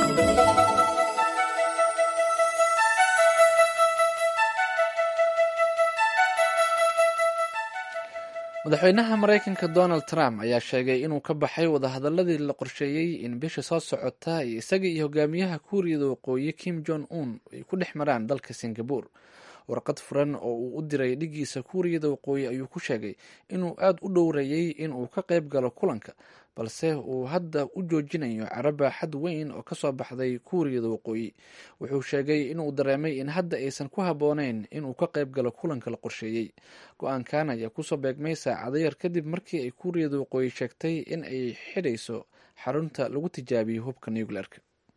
madaxweynaha maraykanka donald trump ayaa sheegay inuu ka baxay wadahadaladii la qorsheeyey in bisha soo socota ay isaga iyo hogaamiyaha kuuriyada waqooyi kim jong un ay ku dhex maraan dalka singabore warqad furan oo uu u diray dhigiisa kuuriyada waqooyi ayuu ku sheegay inuu aada u dhowrayey inuu ka qayb galo kulanka balse uu hadda u joojinayo caraba xad weyn oo kasoo baxday kuuriyada waqooyi wuxuu sheegay inuu dareemay in hadda aysan ku habbooneyn inuu ka qayb galo kulanka la qorsheeyey go-aankan ayaa kusoo beegmay saacado yar kadib markii ay kuuriyada waqooyi sheegtay in ay xidhayso xarunta lagu tijaabiyo hubka nuclearka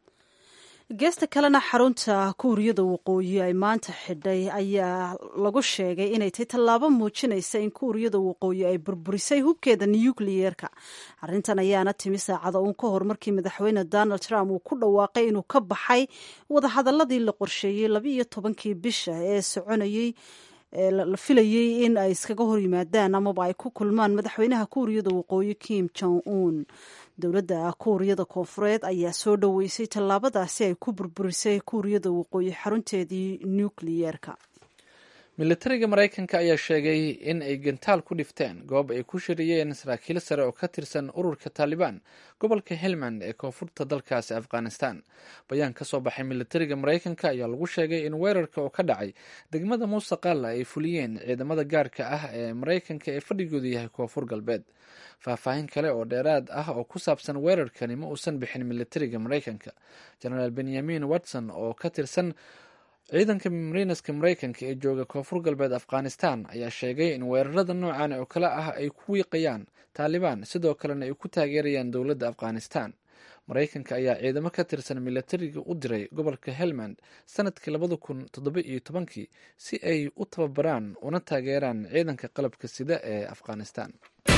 geesta kalena xarunta kuuriyada waqooyi ay maanta xidhay ayaa lagu sheegay inay tahay tallaabo muujinaysa in kuuriyada waqooyi ay burburisay hubkeeda nukliyeerka arrintan ayaana timi saacada uun ka hor markii madaxweyne donald trump uu ku dhawaaqay inuu ka baxay wadahadaladii la qorsheeyey labiiyo tobankii bisha ee soconayey la filayey in ay iskaga hor yimaadaan amaba ay ku kulmaan madaxweynaha kuuriyada waqooyi kim jong un dowladda kuuriyada koonfureed ayaa soo dhoweysay tallaabadaasi ay ku burburisay kuuriyada waqooyi xarunteedii nukliyeerka militariga maraykanka ayaa sheegay in ay gantaal ku dhifteen goob ay ku shiriyeen saraakiil sare oo ka tirsan ururka taalibaan gobolka helmand ee koonfurta dalkaasi afghanistan bayaan ka soo baxay militariga maraykanka ayaa lagu sheegay in weerarka oo ka dhacay degmada muuse qaalla ay fuliyeen ciidamada gaarka ah ee maraykanka ee fadhigoodu yahay koonfur galbeed faahfaahin kale oo dheeraad ah oo ku saabsan weerarkani ma uusan bixin militariga maraykanka genaraal benyamin watson oo ka tirsan ciidanka mariinaska maraykanka ee jooga koonfur galbeed afghanistan ayaa sheegay in weerarada noocan oo kale ah ay ku wiiqayaan taalibaan sidoo kalena ay ku taageerayaan dowladda afghanistan maraykanka ayaa ciidamo ka tirsan militariga u diray gobolka helmand sanadkii labada kun toddoba iyo tobankii si ay u tababaraan una taageeraan ciidanka qalabka sida ee afghanistan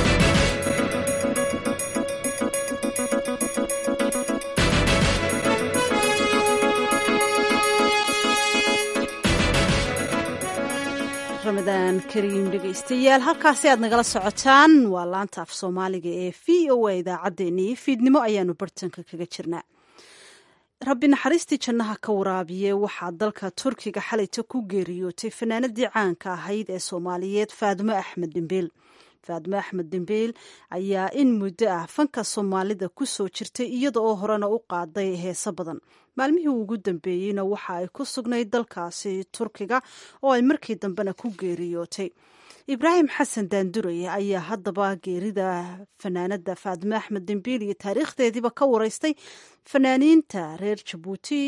ramadaan kariim dhegaystayaal halkaasi aad nagala socotaan waa laanta af soomaaliga ee v o a idaacaddeenii fiidnimo ayaanu bartanka kaga jirnaa rabbi naxariistii jannaha ka waraabiye waxaa dalka turkiga xalayta ku geeriyootay fanaanadii caanka ahayd ee soomaaliyeed faadimo axmed dhimbiil faadimo axmed dhimbiil ayaa in muddo ah fanka soomaalida ku soo jirtay iyada oo horena u qaaday heeso badan maalmihii ugu dambeeyeyna waxa ay ku sugnayd dalkaasi turkiga oo ay markii dambena ku geeriyootay ibraahim xasan daandurey ayaa haddaba geerida fanaanada faadimo axmed dembiil iyo taariikhdeediiba ka wareystay fanaaniinta reer jabuuti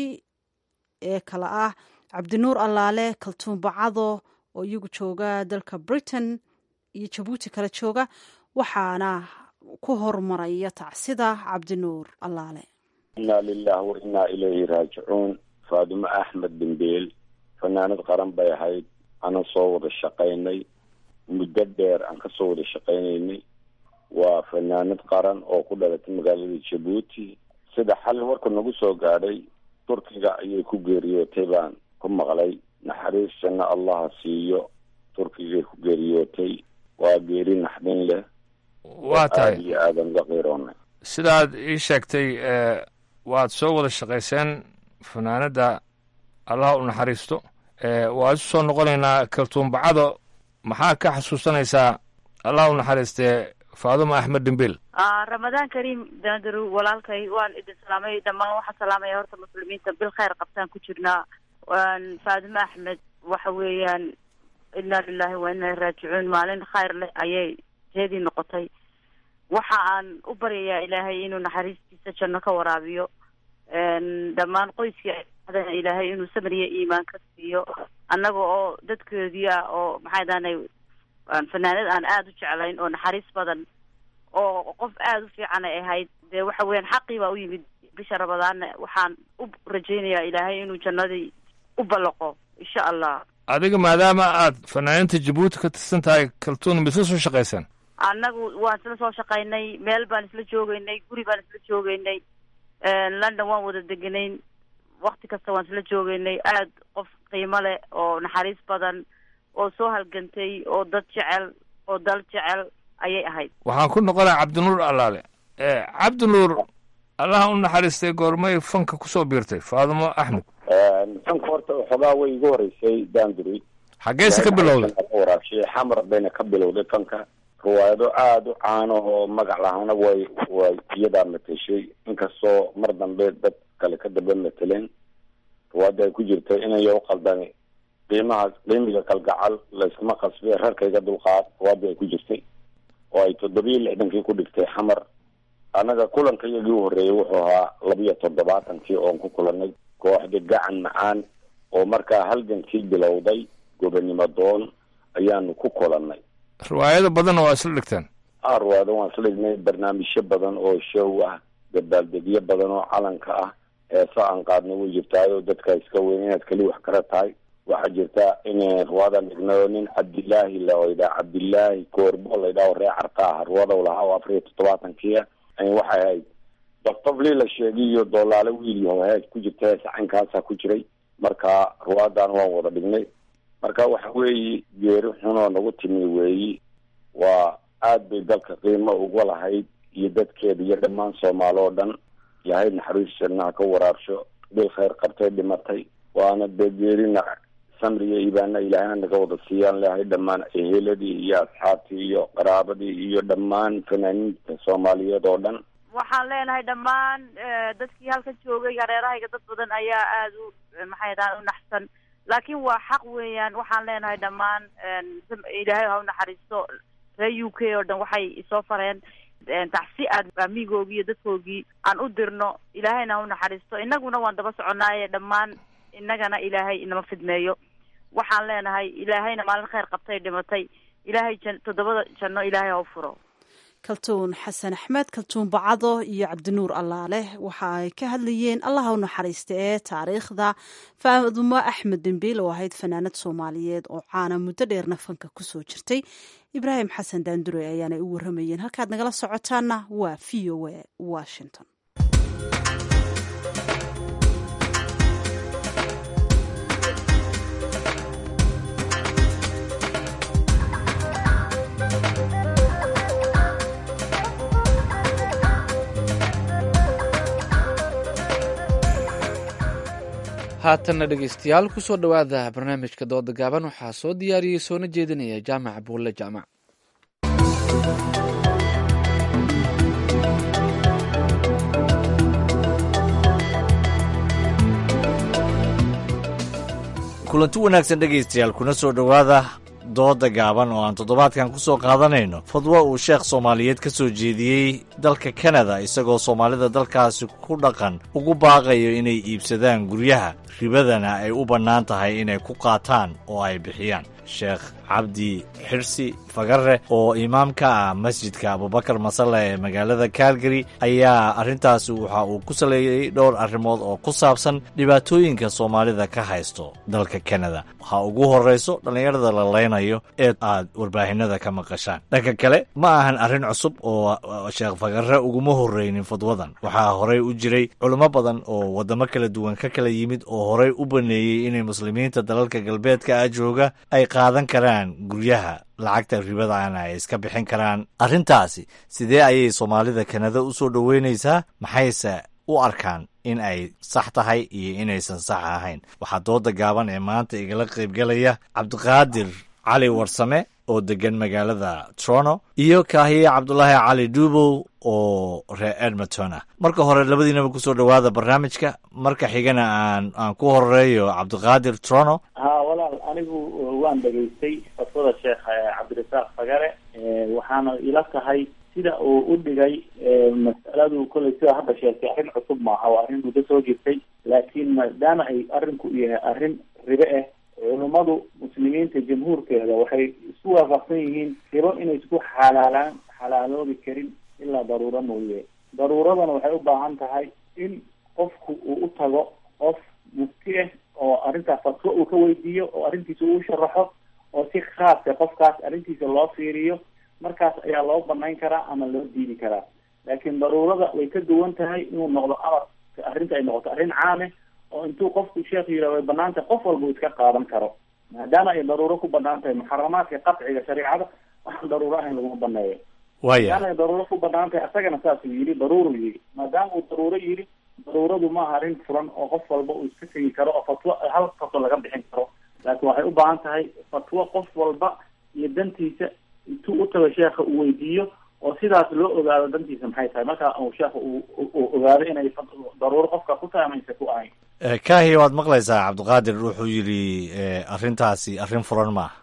ee kale ah cabdinuur allaale kaltuun bacado oo iyagu jooga dalka britain iyo jabuuti kala jooga waxaana ku hormaraya tacsida cabdinuur allaale inaa lilah wa inaa ilayhi raajicuun faadimo axmed dembeel fanaanad qaran bay ahayd aanan soo wada shaqaynay muddo dheer aan kasoo wada shaqaynaynay waa fanaanad qaran oo ku dhalatay magaalada jabuuti sida xalin warka nagu soo gaadhay turkiga ayay ku geeriyootay baan ku maqlay naxariistana allaha siiyo turkigay ku geeriyootay waa geeri naxdin leh waa tahay aada iyo aadan uga qiiroonay sidaad ii sheegtay waad soo wada shaqayseen fanaanadda allah u naxariisto waa isu soo noqonaynaa kaltuumbacado maxaa ka xasuusanaysaa allah u naxariistee faaduma axmed dhimbil ramadaan kariim daandaru walaalkay waan idin salaamay dhammaan waxaan salaamaya horta muslimiinta bil khayr qabtaan ku jirnaa faadimo axmed waxa weeyaan inaa lilahi wa inaa raajicuun maalin khayr leh ayay jeedii noqotay waxa aan u baryayaa ilaahay inuu naxariistiisa janno ka waraabiyo dhammaan qoyskii adana ilaahay inuu samriya iimaan ka siiyo annaga oo dadkoodii ah oo maxay dahanay fanaanad aan aada u jeclayn oo naxariis badan oo qof aada u fiican ay ahayd dee waxa weeyaan xaqii baa u yimid bisha ramadaanna waxaan u rajaynayaa ilaahay inuu jannadii u ballaqo insha allah adiga maadaama aad fanaaniinta jabuuti ka tirsan tahay kaltuun misla soo shaqaysaan annagu waan isla soo shaqaynay meel baan isla joogaynay guri baan isla joogaynay london waan wada deganayn wakti kasta waan isla joogaynay aad qof qiimo leh oo naxariis badan oo soo halgantay oo dad jecel oo dal jecel ayay ahayd waxaan ku noqonaa cabdinuur allaale cabdinuur allaha u naxariistay goormay fanka kusoo biirtay faadimo axmed fanka horta waxoogaa way igu horeysay danduri xaggeese ka bilowday waraabshay xamar bayna ka bilowday fanka riwaayado aada u caano oo magac lahaana way way iyadaa mateshay inkastoo mar dambe dad kale ka daba mateleen riwaayada ay ku jirtay inayo u qaldani qiimaha qiimiga kalgacal layskuma qasbe rarkayga dulqaad riwaayada ay ku jirtay oo ay toddobiyo lixdankii ku dhigtay xamar annaga kulanka iyagii u horreeyay wuxuu ahaa labiyo toddobaatankii oon ku kulanay kooxda gacan macaan oo markaa halgankii bilowday gobonimo doon ayaanu ku kulannay riwaayado badanna waa isla dhigteen a riwaayado waan isla dhignay barnaamijyo badan oo show ah dabaaldegyo badan oo calanka ah heesa aan qaadna way jirtaayoo dadka iska weyn inaad keli wax kala tahay waxaa jirta in riwaadan dhignayo nin cabdilaahi laydhaa cabdilaahi koorbo laydhaa oo ree carta ah riwaadaw lahaa oo afar iyo toddobaatankiia waxay ahayd dafdaflii la sheegay iyo doolaale wiil yaho hees ku jirta hees caynkaasa ku jiray marka riwaadan waan wada dhignay marka waxa weeye geeri xunoo nagu timi weeyi waa aad bay dalka qiimo uga lahayd iyo dadkeeda iyo dhammaan soomaali oo dhan yahay naxariis jannaha ka waraabsho bil khayr qabtay dhimatay waana dee geerina samriga ibaana ilaahayna naga wada siiyaan leehay dhammaan eheladii iyo asxaabtii iyo qaraabadii iyo dhammaan fanaaniinta soomaaliyeed oo dhan waxaan leenahay dhammaan dadkii halkan joogay hareerahayga dad badan ayaa aada u maxay dhahaan u naxsan laakiin waa xaq weeyaan waxaan leenahay dhammaan ilaahay ha u naxariisto reer u k oo dhan waxay isoo fareen tacsi aad amigoogii iyo dadkoogii aan u dirno ilaahayna ha u naxariisto innaguna waan daba soconaaye dhammaan innagana ilaahay inama fidmeeyo waxaan leenahay ilaahayna maalin khayr qabtay dhimatay ilaahay jan toddobada janno ilaahay ha u furo kaltuun xasan axmed kaltuun bacado iyo cabdinuur allaale waxa ay ka hadlayeen allaha u naxariista ee taariikhda faadumo axmed dembiil oo ahayd fanaanad soomaaliyeed oo caana muddo dheerna fanka kusoo jirtay ibraahim xasan daandure ayaanay u waramayeen halkaad nagala socotaana waa v o a washington haatanna dhegeystayaal kusoo dhowaada barnaamijka dooda gaaban waxaa soo diyaariyey soona jeedinaya jaamac buulle jaamac kulanti wanaagsan dhegaystayaal kuna soo dhowaada dooda gaaban oo aan toddobaadkan ku soo qaadanayno fadwo uu sheekh soomaaliyeed ka soo jeediyey dalka kanada isagoo soomaalida dalkaasi ku dhaqan ugu baaqayo inay iibsadaan guryaha ribadana ay u bannaan tahay inay ku qaataan oo ay bixiyaan sheekh cabdi xirsi fagare oo imaam ka ah masjidka abubakar masale ee magaalada calgary ayaa arrintaasi waxa uu ku saleeyey dhowr arrimood oo ku saabsan dhibaatooyinka soomaalida ka haysto dalka kanada waxaa ugu horrayso dhallinyarada la leynayo ee aad warbaahinada ka maqashaan dhanka kale ma ahan arrin cusub oo sheekh fagare uguma horreynin fadwadan waxaa horey u jiray culimo badan oo waddamo kala duwan ka kala yimid oo horey u baneeyey inay muslimiinta dalalka galbeedka ah jooga ay qaadan karaan guryaha lacagta ribadaana ay iska bixin karaan arrintaasi sidee ayay soomaalida kanada u soo dhoweynaysaa maxayse u arkaan in ay sax tahay iyo inaysan sax ahayn waxaa dooda gaaban ee maanta igala qaybgalaya cabdiqaadir cali warsame oo degan magaalada toronto iyo kaahiye cabdulaahi cali duubow oo reer edmonton ah marka hore labadiinaba kusoo dhowaada barnaamijka marka xigana aan aan ku horeeyo cabdiqaadir toronto ha walaal anigu waan dhegaystay fatwada sheekh cabdirasaaq fagare waxaana ila tahay sida uu u dhigay mas'aladu kolley sida hadda sheegtay arrin cusub maaha waa arrin muddo soo jirtay laakiin maadaama ay arrinku yahay arrin ribe ah culummadu muslimiinta jamhuurkeeda waxay isku waafaqsan yihiin ribo inay isku xalaalaan xalaaloobi karin ilaa daruuro mooye daruuradana waxay u baahan tahay in qofku uu u tago qof mufti ah oo arrintaas fatwo uu ka weydiiyo oo arrintiisa uu sharaxo oo si khaasa qofkaas arrintiisa loo fiiriyo markaas ayaa loo banayn karaa ama loo diidi karaa laakiin daruurada way ka duwan tahay inuu noqdo amar arrinta ay noqoto arrin caame oo intuu qofku sheekh yidhah way banaan tahay qof walba uu iska qaadan karo maadaama ay daruuro ku banaan tahay muxaramaadka qatciga shareecada waxaan daruuro ahayn laguma baneeyo waya maadaama ay daruuro ku banaan tahay asagana saasuu yidhi daruuruu yidhi maadaama uu daruuro yidhi daruuradu maaha arrin furan oo qof walba uu iska tegi karo oo fatwo hal fatwo laga bixin karo laakiin waxay u baahan tahay fatwo qof walba iyo dantiisa intuu u tago sheekha uu weydiiyo oo sidaas loo ogaado dantiisa maxay tahay marka uu sheekha uu uu ogaado inay daruuro qofka ku tahay ama aysan ku ahayn kaahiya waad maqlaysaa cabdiqaadir wuxuu yidhi arrintaasi arrin furan maaha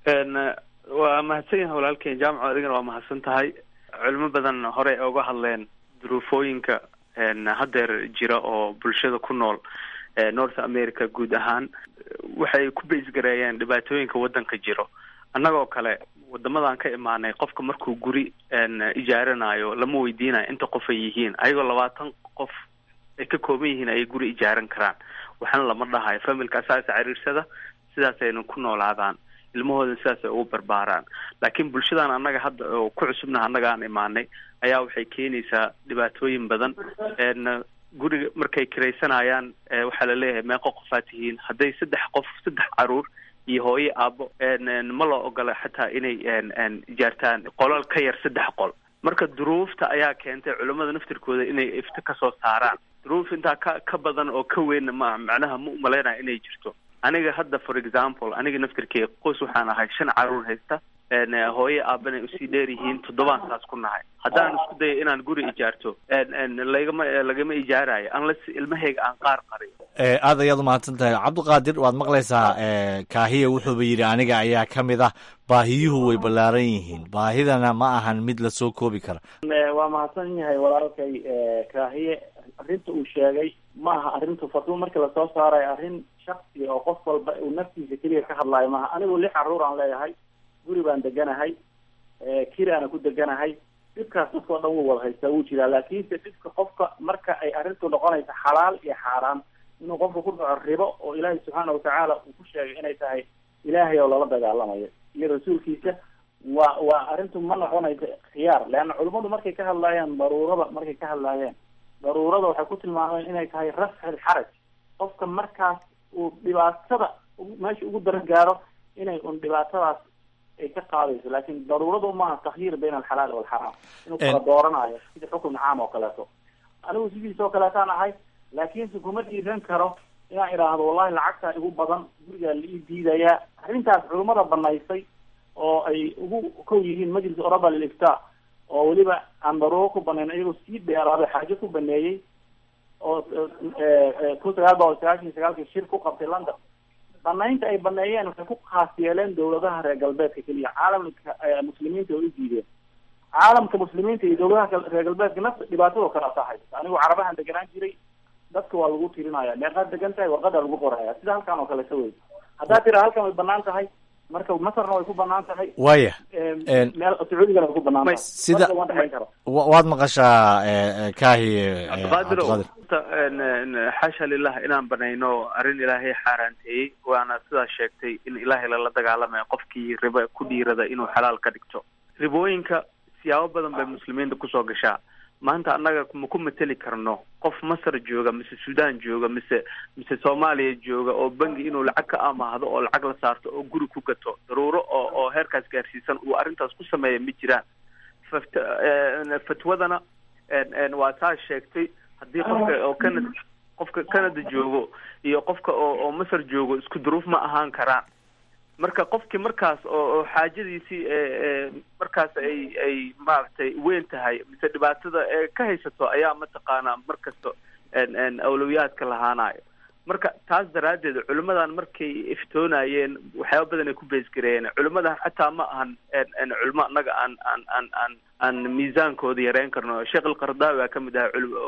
waa mahadsan yahay walaalkeen jaamaco adigana waa mahadsan tahay culimo badan hore ay uga hadleen duruufooyinka haddeer jira oo bulshada ku nool north america guud ahaan waxay ku baysgareeyeen dhibaatooyinka waddanka jiro annagoo kale wadamadan ka imaanay qofka markuu guri ijaaranayo lama weydiinayo inta qof ay yihiin ayagoo labaatan qof ay ka kooban yihiin ayay guri ijaaran karaan waxna lama dhahayo familka asaasa ciriirsada sidaasayna ku noolaadaan ilmahooda sidaas ay ugu barbaaraan laakiin bulshadan annaga hadda oo ku cusubnaha annaga aan imaanay ayaa waxay keenaysaa dhibaatooyin badan guriga markay kiraysanayaan waxaa la leeyahay meeqo qofaa tihiin hadday saddex qof saddex caruur iyo hooyo aabo ma loo ogola xataa inay ijaartaan qolal ka yar saddex qol marka duruufta ayaa keentay culimmada naftirkooda inay ifto kasoo saaraan duruuf intaa ka ka badan oo ka weynna ma macnaha ma umalaynaya inay jirto aniga hadda for example aniga naftirkeyga qoys waxaan ahay shan caruur haysta hooye aabanay usii dheer yihiin toddobaan saas ku nahay haddaan isku dayo inaan guri ijaarto lagama lagama ijaarayo unless ilmahayga aan qaar qariyo aad ayaad umahadsan tahay cabdiqaadir waad maqlaysaa kaahiya wuxuuba yidhi aniga ayaa ka mid ah baahiyuhu way ballaaran yihiin baahidana ma ahan mid lasoo koobi kara waa mahadsan yahay walaalkay kaahiye arrinta uu sheegay ma aha arrintu fatwo marka lasoo saarayo arrin shaksi oo qof walba uu naftiisa keliya ka hadlaayo maaha anigu lix caruur aan leeyahay guri baan deganahay kiraana ku deganahay dhibkaas dadka o dhan wuu wada haystaa wuu jiraa laakiinse dhibka qofka marka ay arrintu noqonayso xalaal iyo xaaraan inuu qofka ku dhaco ribo oo ilaahay subxaana watacaala uu ku sheegay inay tahay ilaahay oo lala dagaalamayo iyo rasuulkiisa waa waa arrintu ma noqonayso khiyaar leanna culimmadu markay ka hadlaayeen daruurada markay ka hadlaayeen daruurada waxay ku tilmaameen inay tahay rafci alxaraj qofka markaas uu dhibaatada meesha ugu daran gaaro inay un dhibaatadaas ay ka qaadayso laakin daruuradu maaha takhyiir bayna alxalaal walxaraam inuu kala dooranayo sida xukun caam oo kaleeto anigu sidiis oo kaleetaan ahay laakiinse kuma dhiiran karo inaan idhaahdo wallahi lacagtaa igu badan gurigaa la ii diidayaa arrintaas culimmada banaysay oo ay ugu kow yihiin majlis oraba lilifta oo weliba aan daruuro ku banayn iyagoo sii dheeraaday xaajo ku baneeyey oo kun sagaal boqol sagaashan iyo sagaalkii shir ku qabtay london banaynta ay baneeyeen waxay ku khaas yeeleen dawladaha reer galbeedka keliya caalamka muslimiinta way u diideen caalamka muslimiinta iyo dawladaha reer galbeedka nafta dhibaatadoo kale asahay anigu carabahan deganaan jiray dadka waa lagu tirinaya meeqaad degan tahay warqadaa lagu qoraya sida halkan oo kale ka wey haddaad tira halkan way banaan tahay marka masarna way ku banaan tahay waya meel sacuudigana way ku banaan tahay sida Marka waa dhexayn karo waad maqashaa kaahi cabdiqaadir xaasha lilah inaan banayno arrin ilaahay xaaraanteeyey waana sidaa sheegtay in ilaahay lala dagaalamayo qofkii riba ku dhiirada inuu xalaal ka dhigto ribooyinka siyaabo badan bay muslimiinta kusoo gashaa maanta annaga ma ku mateli karno qof masar jooga mise sudan jooga mise mise soomaaliya jooga oo bangi inuu lacag ka amaahdo oo lacag la saarto oo guri ku gato daruuro oo oo heerkaas gaarsiisan uu arrintaas ku sameeya ma jiraan fat fatwadana waa saa sheegtay haddii qofka oo canada qofka canada joogo iyo qofka oo oo masar joogo isku duruuf ma ahaan karaan marka qofkii markaas oo oo xaajadiisii markaas ay ay maaragtay weyn tahay mise dhibaatada ee ka haysato ayaa mataqaanaa markasta awlowiyaadka lahaanayo marka taas daraaddeed culimmadan markay iftoonayeen waxyaaba badan ay ku beesgareeyeen culimmadan xataa ma ahan culimo annaga aan aan aan aan aan miisaankooda yareyn karno sheekh alqardaawi aa kamid ahay cul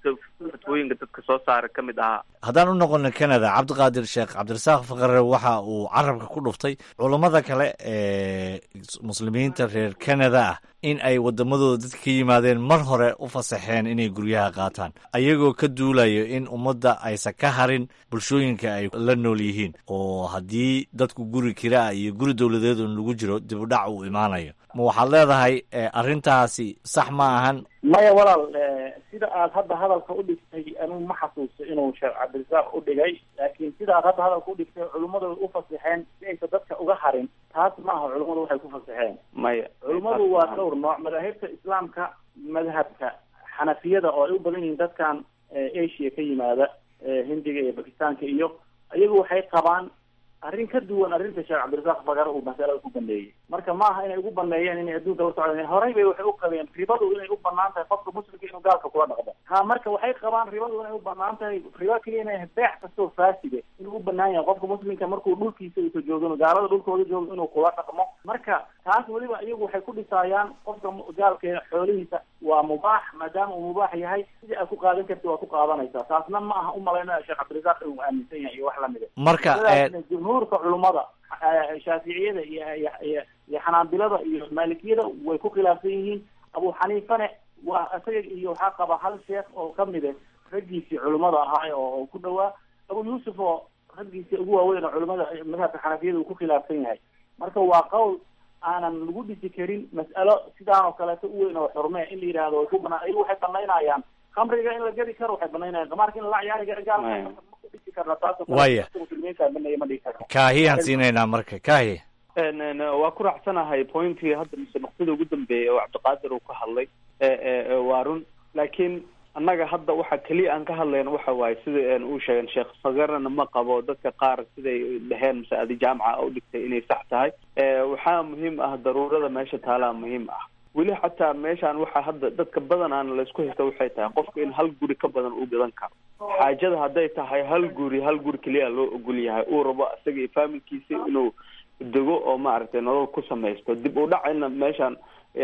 fatwooyinka dadka soo saara ka mid ahaa haddaan u noqono canada cabdiqaadir sheekh cabdirasaaq fakare waxa uu carabka ku dhuftay culammada kale ee muslimiinta reer canada ah in ay waddamadooda dadka ka yimaadeen mar hore u fasaxeen inay guryaha qaataan ayagoo ka duulayo in ummadda aysan ka harin bulshooyinka ay la nool yihiin oo haddii dadku guri kiraa iyo guri dowladeed un lagu jiro dib u dhac uu imaanayo ma waxaad leedahay arrintaasi sax ma ahan maya walaal sida aad hadda hadalka u dhigtay anigu ma xasuusto inuu sheekh cabdirasaaq u dhigay laakiin sida aad hadda hadalka u dhigtay culummadu u fasaxeen si aysan dadka uga harin taas maaha culummadu waxay ku fasaxeen maya culummadu waa dhowr nooc madaahibta islaamka madhabka xanafiyada oo ay u badan yihiin dadkan asia ka yimaada hindiga iyo bakistaanka iyo iyagu waxay qabaan arrin ka duwan arrinta sheekh cabdirasaaq bagare uu masalada ku baneeyey marka maaha inay ugu baneeyeen inay adduunka la socdeen horey bay waxay u qabeen ribadu inay u banaan tahay qofka muslimka inuu gaalka kula dhaqdo ha marka waxay qabaan ribadu inay u banaan tahay riba keliya inay beex kastoo faaside inuu u banaan yahay qofka muslimka markuu dhulkiisa usa joogin gaalada dhulkooda joogo inuu kula dhaqmo marka taas weliba iyagu waxay ku dhisaayaan qofka gaalka xoolihiisa waa mubaax maadaama uu mubaax yahay sidii aad ku qaadan karti waa ku qaadanaysaa taasna ma aha umalayna sheekh cabdirasaaq inuu aaminsan yahay iyo wax lamida marka jumhuurka culummada shaaficiyada iyo iyo iyo xanaabilada iyo maalikiyada way ku khilaafsan yihiin abu xaniifane waa isaga iyo waxaa qaba hal sheekh oo kamide raggiisii culummada ahaa oo ku dhawaa abu yuusuf oo raggiisii ugu waaweyn oo culimada madhabka xanafiyada uu ku khilaafsan yahay marka waa qowl aanan lagu dhisi karin mas'alo sidaan oo kaleeto u weyn oo xurme in la yidhaahdo way ku banaa ayagu waxay banaynayaan khamriga in la gedi karo waxay banaynayaan qamaarka in la ciyaari karo gaalka ku dhisi karna taas oo Waya. muslimiinta banaya ma dhigi karno kaahiyaan siinaynaa marka kaahi Een, een, waa ku raacsanahay pointii hadda mise nuqtada ugu dambeeyay oo cabdiqaadir uu ka hadlay ee, ee, ee, waa run laakiin annaga hadda waxa keliya aan ka hadlayno waxa waaye sida een uu sheegen sheekh fagarana ma qabo dadka qaar siday dheheen mise adi jaamaca u dhigtay inay sax tahay Ee, waxaa muhiim ah daruurada meesha taalaa muhiim ah weli xataa meeshaan waxaa hadda dadka badanaan laysku haysta waxay tahay qofka in hal guri ka badan uu gadan karo xaajada hadday tahay hal guri hal guri keliya loo ogol yahay uu rabo isaga iyo faamilkiisa inuu dego oo maaragtay nolol ku samaysto dib u dhacayna meeshaan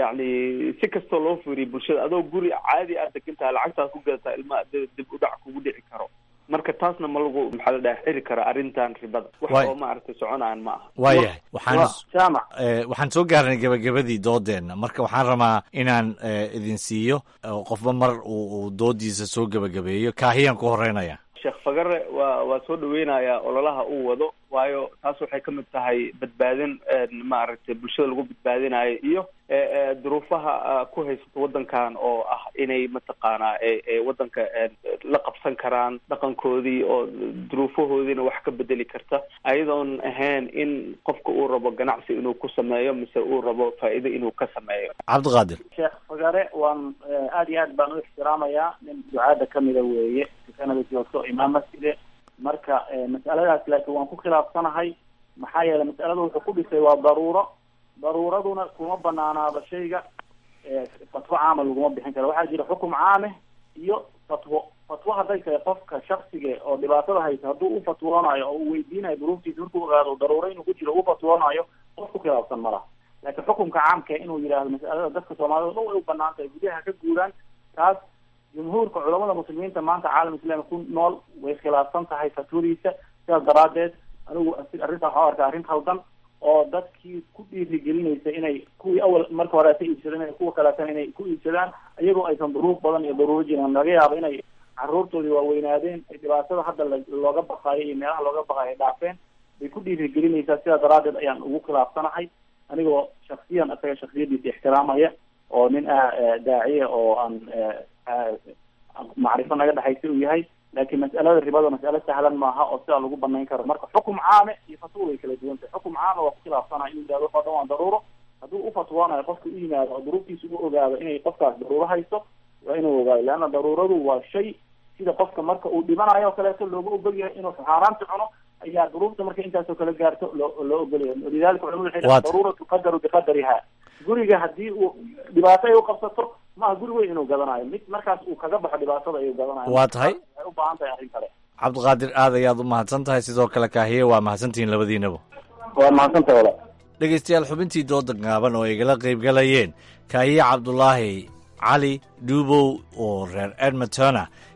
yacni si kastoo loo fiiriyo bulshada adoo guri caadi aad degan tahay lacagtaad ku gadataa ilmaha dib dib u dhac kugu dhici karo marka taasna ma lagu maxaa la dhaha xiri kara arrintan ribada wax Waay. oo maaragtay soconaan ma aha waayahay waxaan jaamac Eh, waxaan soo gaarnay gebagabadii doodeenna marka waxaan rabaa inaan eh, idin siiyo oo qofba mar uu uu doodiisa soo gebagabeeyo kaahiyaan ku horeynaya sheekh fagare waa waa soo dhaweynayaa ololaha uu wado waayo taas waxay ka mid tahay badbaadin een, maaragtay bulshada lagu badbaadinayo iyo ee, ee, duruufaha ah, ku haysato wadankan oo ah inay mataqaanaa ee ee wadanka een, la qabsan karaan dhaqankoodii oo duruufahoodiina wax ka bedeli karta ayadoon ahayn in qofka uu rabo ganacsi inuu ku sameeyo mise uu rabo faa'iido inuu ka sameeyo cabdiqaadir sheekh fagare waan eh, aad iyo aad baan u ixtiraamayaa nin ducaada kamida weeye kanada joogto imaam masjide marka eh, mas'aladaas laakiin waan ku khilaafsanahay maxaa yeelay mas'alada wuxuu ku dhisay waa daruuro daruuraduna kuma banaanaaba shayga eh, fatwo caama laguma bixin karo waxaa jira xukum caame iyo fatwo fatwo hadday tahay qofka shaksiga oo dhibaatada haysa hadduu u fatwoonayo oo uu weydiinayo duruuftiisa markuu ogaado daruuro inuu ku jiro u fatwoonayo qof ku khilaafsan ma laha laakiin xukunka caamka inuu yidhaahdo mas'alada dadka soomaalida o dhan way u banaan tahay gudaha ka guuraan taas jumhuurka culamada muslimiinta maanta caalam islaami ku nool way khilaafsan tahay fatwadiisa sidaas daraadeed anigu asi- arrintan waxaa u arkaa arrin khaldan oo dadkii ku dhiirigelinaysa inay kuwii awal marka hore ka iibsadeen inay kuwa kaleetana inay ku iibsadaan iyagoo aysan duruuf badan iyo daruuro jirin laga yaabo inay caruurtoodii waaweynaadeen ay dhibaatada hadda la- looga baqaayo iyo meelaha looga baqaayo ay dhaafeen bay ku dhiirigelinaysaa sidaa daraadeed ayaan ugu khilaafsanahay anigoo shaksiyan isaga shaksiyadiisa ixtiraamaya oo nin ah eh, daaciya oo aan eh, ah, macrifo naga dhexaysa uu yahay laakiin mas'alada ribada mas'alo sahlan maaha oo sidaa lagu banayn karo marka xukum caame iyo fatwo way kala duwan tahay xukum caame waa ku khilaafsanaa inuu yidhahdo waxoo dhan waa daruuro hadduu u fatwoonayo qofka u yimaado oo duruuftiisa u ogaado inay qofkaas daruuro haysto waa inuu ogaado leanna daruuradu waa shay sida qofka marka uu dhimanayo oo kaleeto looga ogol yahay inuu xaaraanta cuno ayaa duruufta marka intaasoo kale gaarto loo loo ogolyahay lidalika culamadu waxay dhahaan Waad- daruura tuqadaru biqadariha guriga haddii uu dhibaato ay u qabsato maaha guri weyn inuu gadanayo mid markaas uu kaga baxo dhibaatada ayuu gadanayo Waa tahay. waxay u baahan tahay arrin kale cabdiqaadir aad ayaad u mahadsan tahay sidoo kale kaahiye waa mahadsantihiin labadiinaba waa mahadsantahay walaal dhegaystayaal xubintii dooda gaaban oo ay igala qaybgalayeen kaahiye cabdulaahi cali dhuubow oo reer edmontona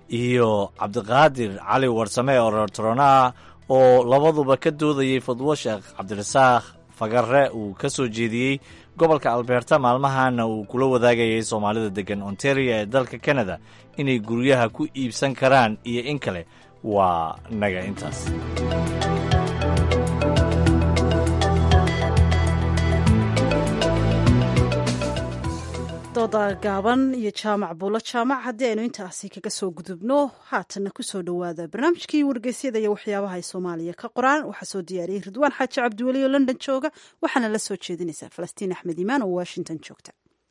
iyo cabdiqaadir cali warsame oo reertoronaah oo labaduba ka doodayey fadwo sheekh cabdirasaaq fagare uu ka soo jeediyey gobolka alberta maalmahana uu kula wadaagayay soomaalida deggan ontario ee dalka kanada inay guryaha ku iibsan karaan iyo in kale waa naga intaas dooda gaaban iyo jaamac buulo jaamac haddii aynu intaasi kaga soo gudubno haatanna kusoo dhowaada barnaamijkii wargeysyada iyo waxyaabaha ay soomaaliya ka qoraan waxaa soo diyaariyey ridwaan xaaji cabdiweli oo london jooga waxaana la soo jeedinaysaa falastiin axmed iimaan oo washington joogta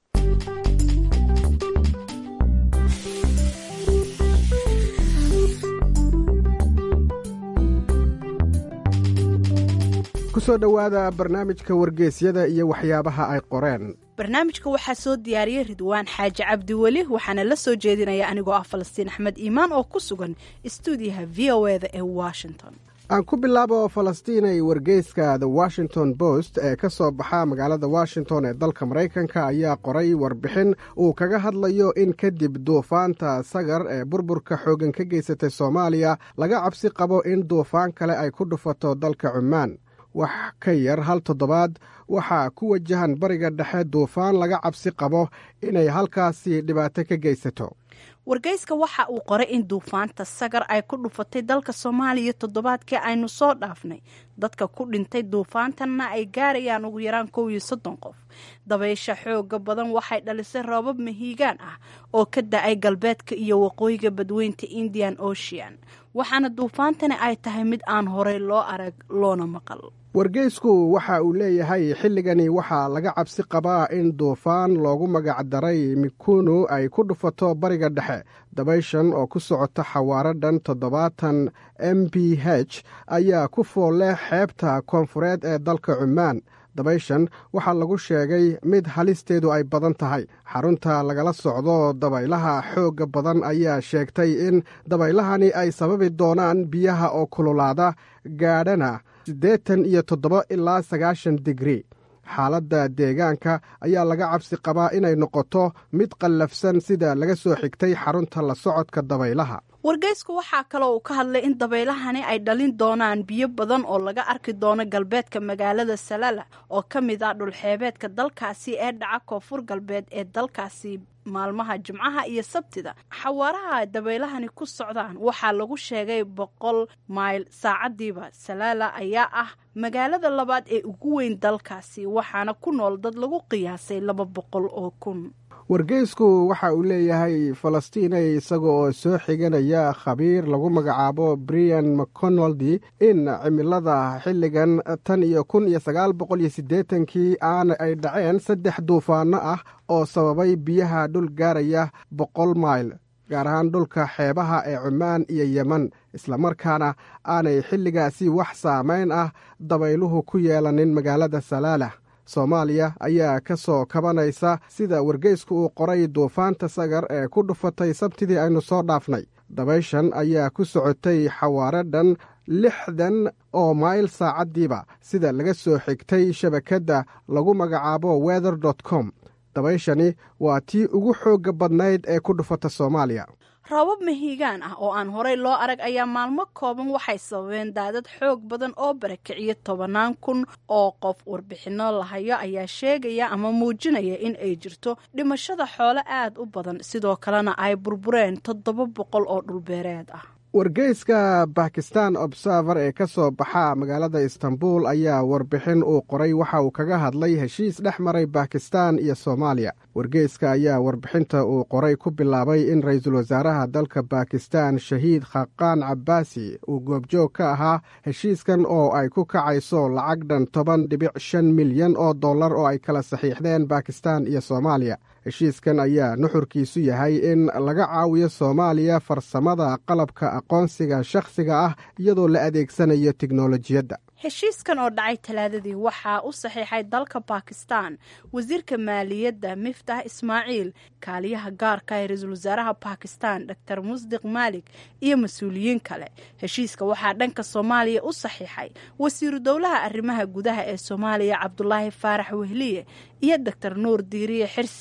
kusoo dhowaada barnaamijka wargeysyada iyo waxyaabaha ay qoreen barnaamijka waxaa soo diyaariyey ridwaan xaaji cabdiweli waxaana la soo jeedinaya anigoo ah falastiin axmed iimaan oo ku sugan istuudiyaha v o eda ee washington aan ku bilaabo falastiinay wargeyska the washington post ee ka soo baxa magaalada washington ee dalka maraykanka ayaa qoray warbixin uu kaga hadlayo in kadib duufaanta sagar ee burburka xooggan ka geysatay soomaaliya laga cabsi qabo in duufaan kale ay ku dhufato dalka cumaan wax ka yar hal toddobaad waxaa ku wajahan bariga dhexe duufaan laga cabsi qabo inay halkaasi dhibaato ka geysato wargeyska waxa uu qoray in duufaanta sagar ay ku dhufatay dalka soomaaliya toddobaadkii aynu soo dhaafnay dadka ku dhintay duufaantanna ay gaarayaan ugu yaraan kow iyo soddon qof dabaysha xooga badan waxay dhalisay roobab mahiigaan ah oo ka da-ay galbeedka iyo waqooyiga badweynta indian ocean waxaana duufaantani ay tahay mid aan horey loo arag loona maqal wargeysku waxa uu leeyahay xilligani waxaa laga cabsi qabaa in duufaan loogu magacdaray mikunu ay ku dhufato bariga dhexe dabayshan oo ku socota xawaaradhan toddobaatan m b h ayaa ku fool leh xeebta koonfureed ee dalka cumaan dabayshan waxaa lagu sheegay mid halisteedu ay badan tahay xarunta lagala socdo dabaylaha xoogga badan ayaa sheegtay in dabaylahani ay sababi doonaan biyaha oo kululaada gaadhana siddeetan iyo toddoba ilaa sagaashan digri xaaladda deegaanka ayaa laga cabsi qabaa inay noqoto mid qallafsan sida laga soo xigtay xarunta la socodka dabaylaha wargeysku waxaa kaloo uu ka hadlay in dabaylahani ay dhalin doonaan biyo badan oo laga arki doono galbeedka magaalada salala oo ka mid ah dhulxeebeedka dalkaasi ee dhaca koonfur galbeed ee dalkaasi maalmaha jimcaha iyo sabtida xawaaraha dabaylahani ku socdaan waxaa lagu sheegay boqol mayl saacadiiba salaala ayaa ah magaalada labaad ee ugu weyn dalkaasi waxaana ku nool dad lagu qiyaasay laba boqol oo kun wargeysku waxa uu leeyahay falastiinay isaga oo soo xiganaya khabiir lagu magacaabo brian mcconoldi in cimilada xilligan tan iyo kun iyo sagaal boqol iyo siddeetankii aana ay dhaceen saddex duufaano ah oo sababay biyaha dhul gaaraya boqol mayl gaar ahaan dhulka xeebaha ee cumaan iyo yeman islamarkaana aanay xilligaasi wax saamayn ah dabayluhu ku yeelanin magaalada salaalah soomaaliya ayaa ka soo kabanaysa sida wargeysku uu qoray duufaanta sagar ee ku dhufatay sabtidii aynu soo dhaafnay dabayshan ayaa ku socotay xawaaradhan lixdan oo mayl saacaddiiba sida laga soo xigtay shabakadda lagu magacaabo weather dot com dabayshani waa tii ugu xoogga badnayd ee ku dhufata soomaaliya roobab mahiigaan ah oo aan horey loo arag ayaa maalmo kooban waxay sababeen daadad xoog badan oo barakiciya tobannaan kun oo qof warbixinno lahayo ayaa sheegaya ama muujinaya in ay jirto dhimashada xoolo aad u badan sidoo kalena ay burbureen toddoba boqol oo dhulbeereed ah wargeyska bakistan observer ee ka soo baxa magaalada istanbul ayaa warbixin uu qoray waxa uu kaga hadlay heshiis dhex maray bakistan iyo soomaaliya wargeyska ayaa warbixinta uu qoray ku bilaabay in ra-iisul wasaaraha dalka bakistan shahiid khaqaan cabbaasi uu goobjoog ka ahaa heshiiskan oo ay ku kacayso lacag dhan toban dhibic shan milyan oo dollar oo ay kala saxiixdeen bakistan iyo soomaaliya heshiiskan ayaa nuxurkiisu yahay in laga caawiyo soomaaliya farsamada qalabka aqoonsiga shakhsiga ah iyadoo la adeegsanayo tiknolojiyadda heshiiskan oo dhacay talaadadii waxaa u saxiixay dalka bakistan wasiirka maaliyadda miftah ismaaciil kaaliyaha gaarka ee ra-iisul wasaaraha bakistan dor musdiq maalik iyo mas-uuliyiin kale heshiiska waxaa dhanka soomaaliya u saxiixay wasiiru dowlaha arrimaha gudaha ee soomaaliya cabdulaahi faarax wehliye iyo doctor nuur diiriye xirsi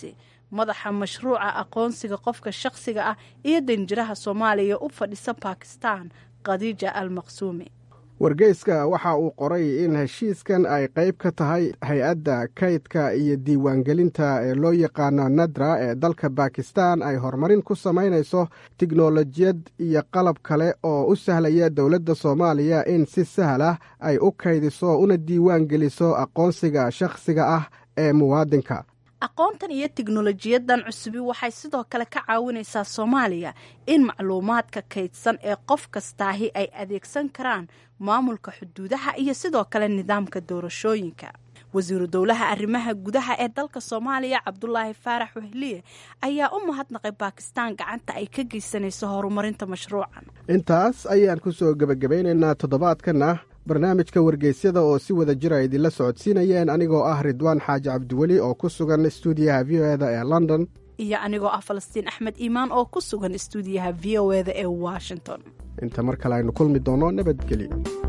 madaxa mashruuca aqoonsiga qofka shakhsiga ah iyo danjiraha soomaaliya u fadhisa bakistan khadiija al maqsuumi wargeyska waxa uu qoray in heshiiskan ay qayb ka tahay hay-adda kaydka iyo diiwaangelinta ee loo yaqaano nadra ee dalka bakistan ay horumarin ku samaynayso tiknolojiyad iyo qalab kale oo u sahlaya dowladda soomaaliya in si sahlah ay u kaydiso una diiwaan geliso aqoonsiga shakhsiga ah ee muwaadinka aqoontan iyo tiknolojiyadan cusubi waxay sidoo kale ka caawinaysaa soomaaliya in macluumaadka kaydsan ee qof kastaahi ay adeegsan karaan maamulka xuduudaha iyo sidoo kale nidaamka doorashooyinka wasiiru dowlaha arrimaha gudaha ee dalka soomaaliya cabdulaahi faarax wehliye ayaa u mahadnaqay baakistaan gacanta ay ka geysanayso horumarinta mashruucan intaas ayaan ku soo gebagabaynaynaa toddobaadkanna barnaamijka wargeysyada oo si wada jira idinla socodsiinayeen anigoo ah ridwaan xaaji cabdiweli oo ku sugan stuudiyaha v o eda ee london iyo anigoo ah falastiin axmed iimaan oo ku sugan stuudiyaha v o eda ee washington inta mar kale aynu kulmi doono nabadgelyo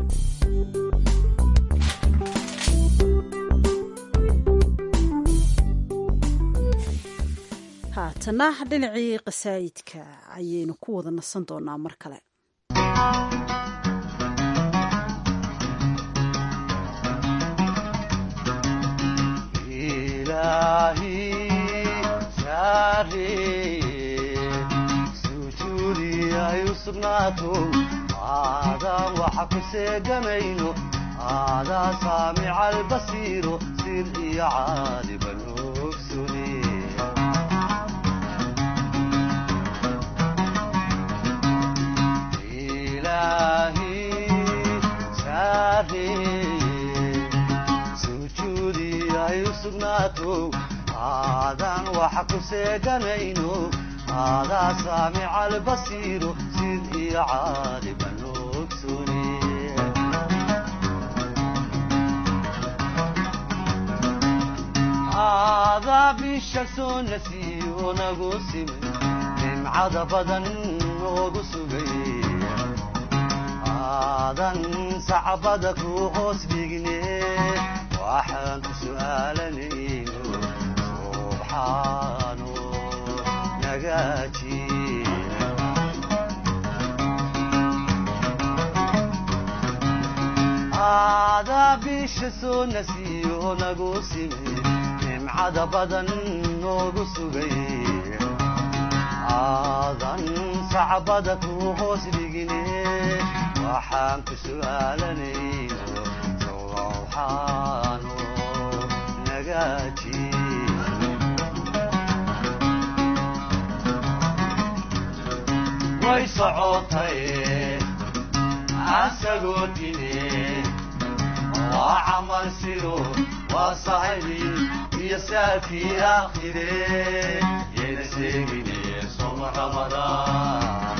haatana dhinacii qasaayidka ayaynu ku wada nasan doonaa mar kale aadaan waxa ku seegamayno aadaa saamica albasiiro sir iyo caaliban ogsune ilaahi saareye sujuudi ay u sugnaato aadaan waxa ku seeganayno aadaa saamica albasiiro sid iyo caaliban ogsune aadaa bisha soo nasiyo nagu simay nimcada badan noogu sugay aadan sacbada ku hoos dhigne waxaan ku su'aalanayno subxaano nagaaji aadaa bisha soo nasiyo nagu simay nimcada badan noogu sugay aadan sacbada ku hoos dhigine waxaan ku su'aalanayno sowxaano nagaaji way socotay asagoo tine waa camal sido waa saxibi iyo saakii aakhire yayna seegine soma ramadaan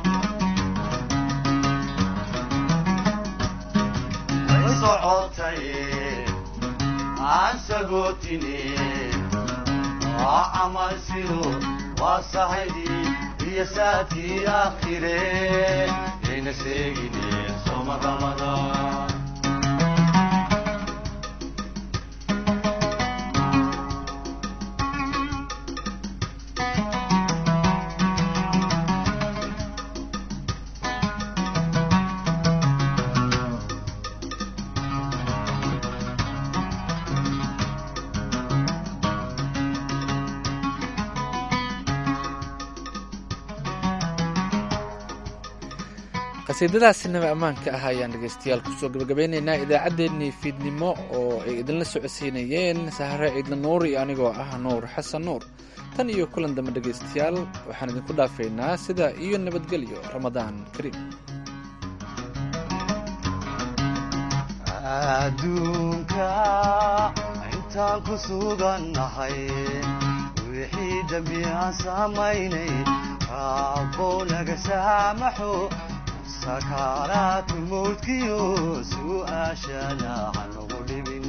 way socotay aan sagootine waa camal sido waa saxibi iyo saakii aakhire yayna seegine soma ramadaan qasiidadaasi naba ammaanka ah ayaan dhegaystayaal kusoo gabagabeynaynaa idaacaddeenii fiidnimo oo ay idinla socodsiinayeen sahare ciidla nuur iyo anigoo ah nuur xasan nuur tan iyo kulan dambe dhegaystayaal waxaan idinku dhaafaynaa sida iyo nabadgelyo ramadaan kariim adduunka intaan ku sugannahay wixii dembi aan samaynay raabbow naga saamaxo sakaaraatu mawdkiyo su'aashana hanugu dhibin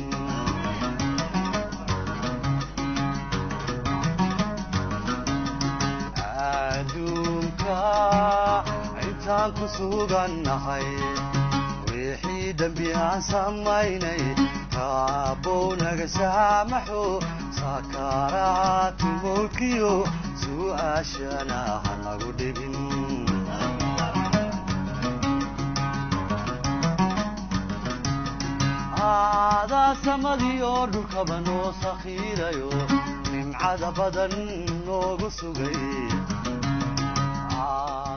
adduunka intaan ku sugannahay wixii dembi aan samaynay raabbow naga saamaxo sakaraatu mowdkiyo su'aashana ha nagu dhibin aadaa samadii oo dhulkaba noo sakhiirayo nimcada badan noogu sugay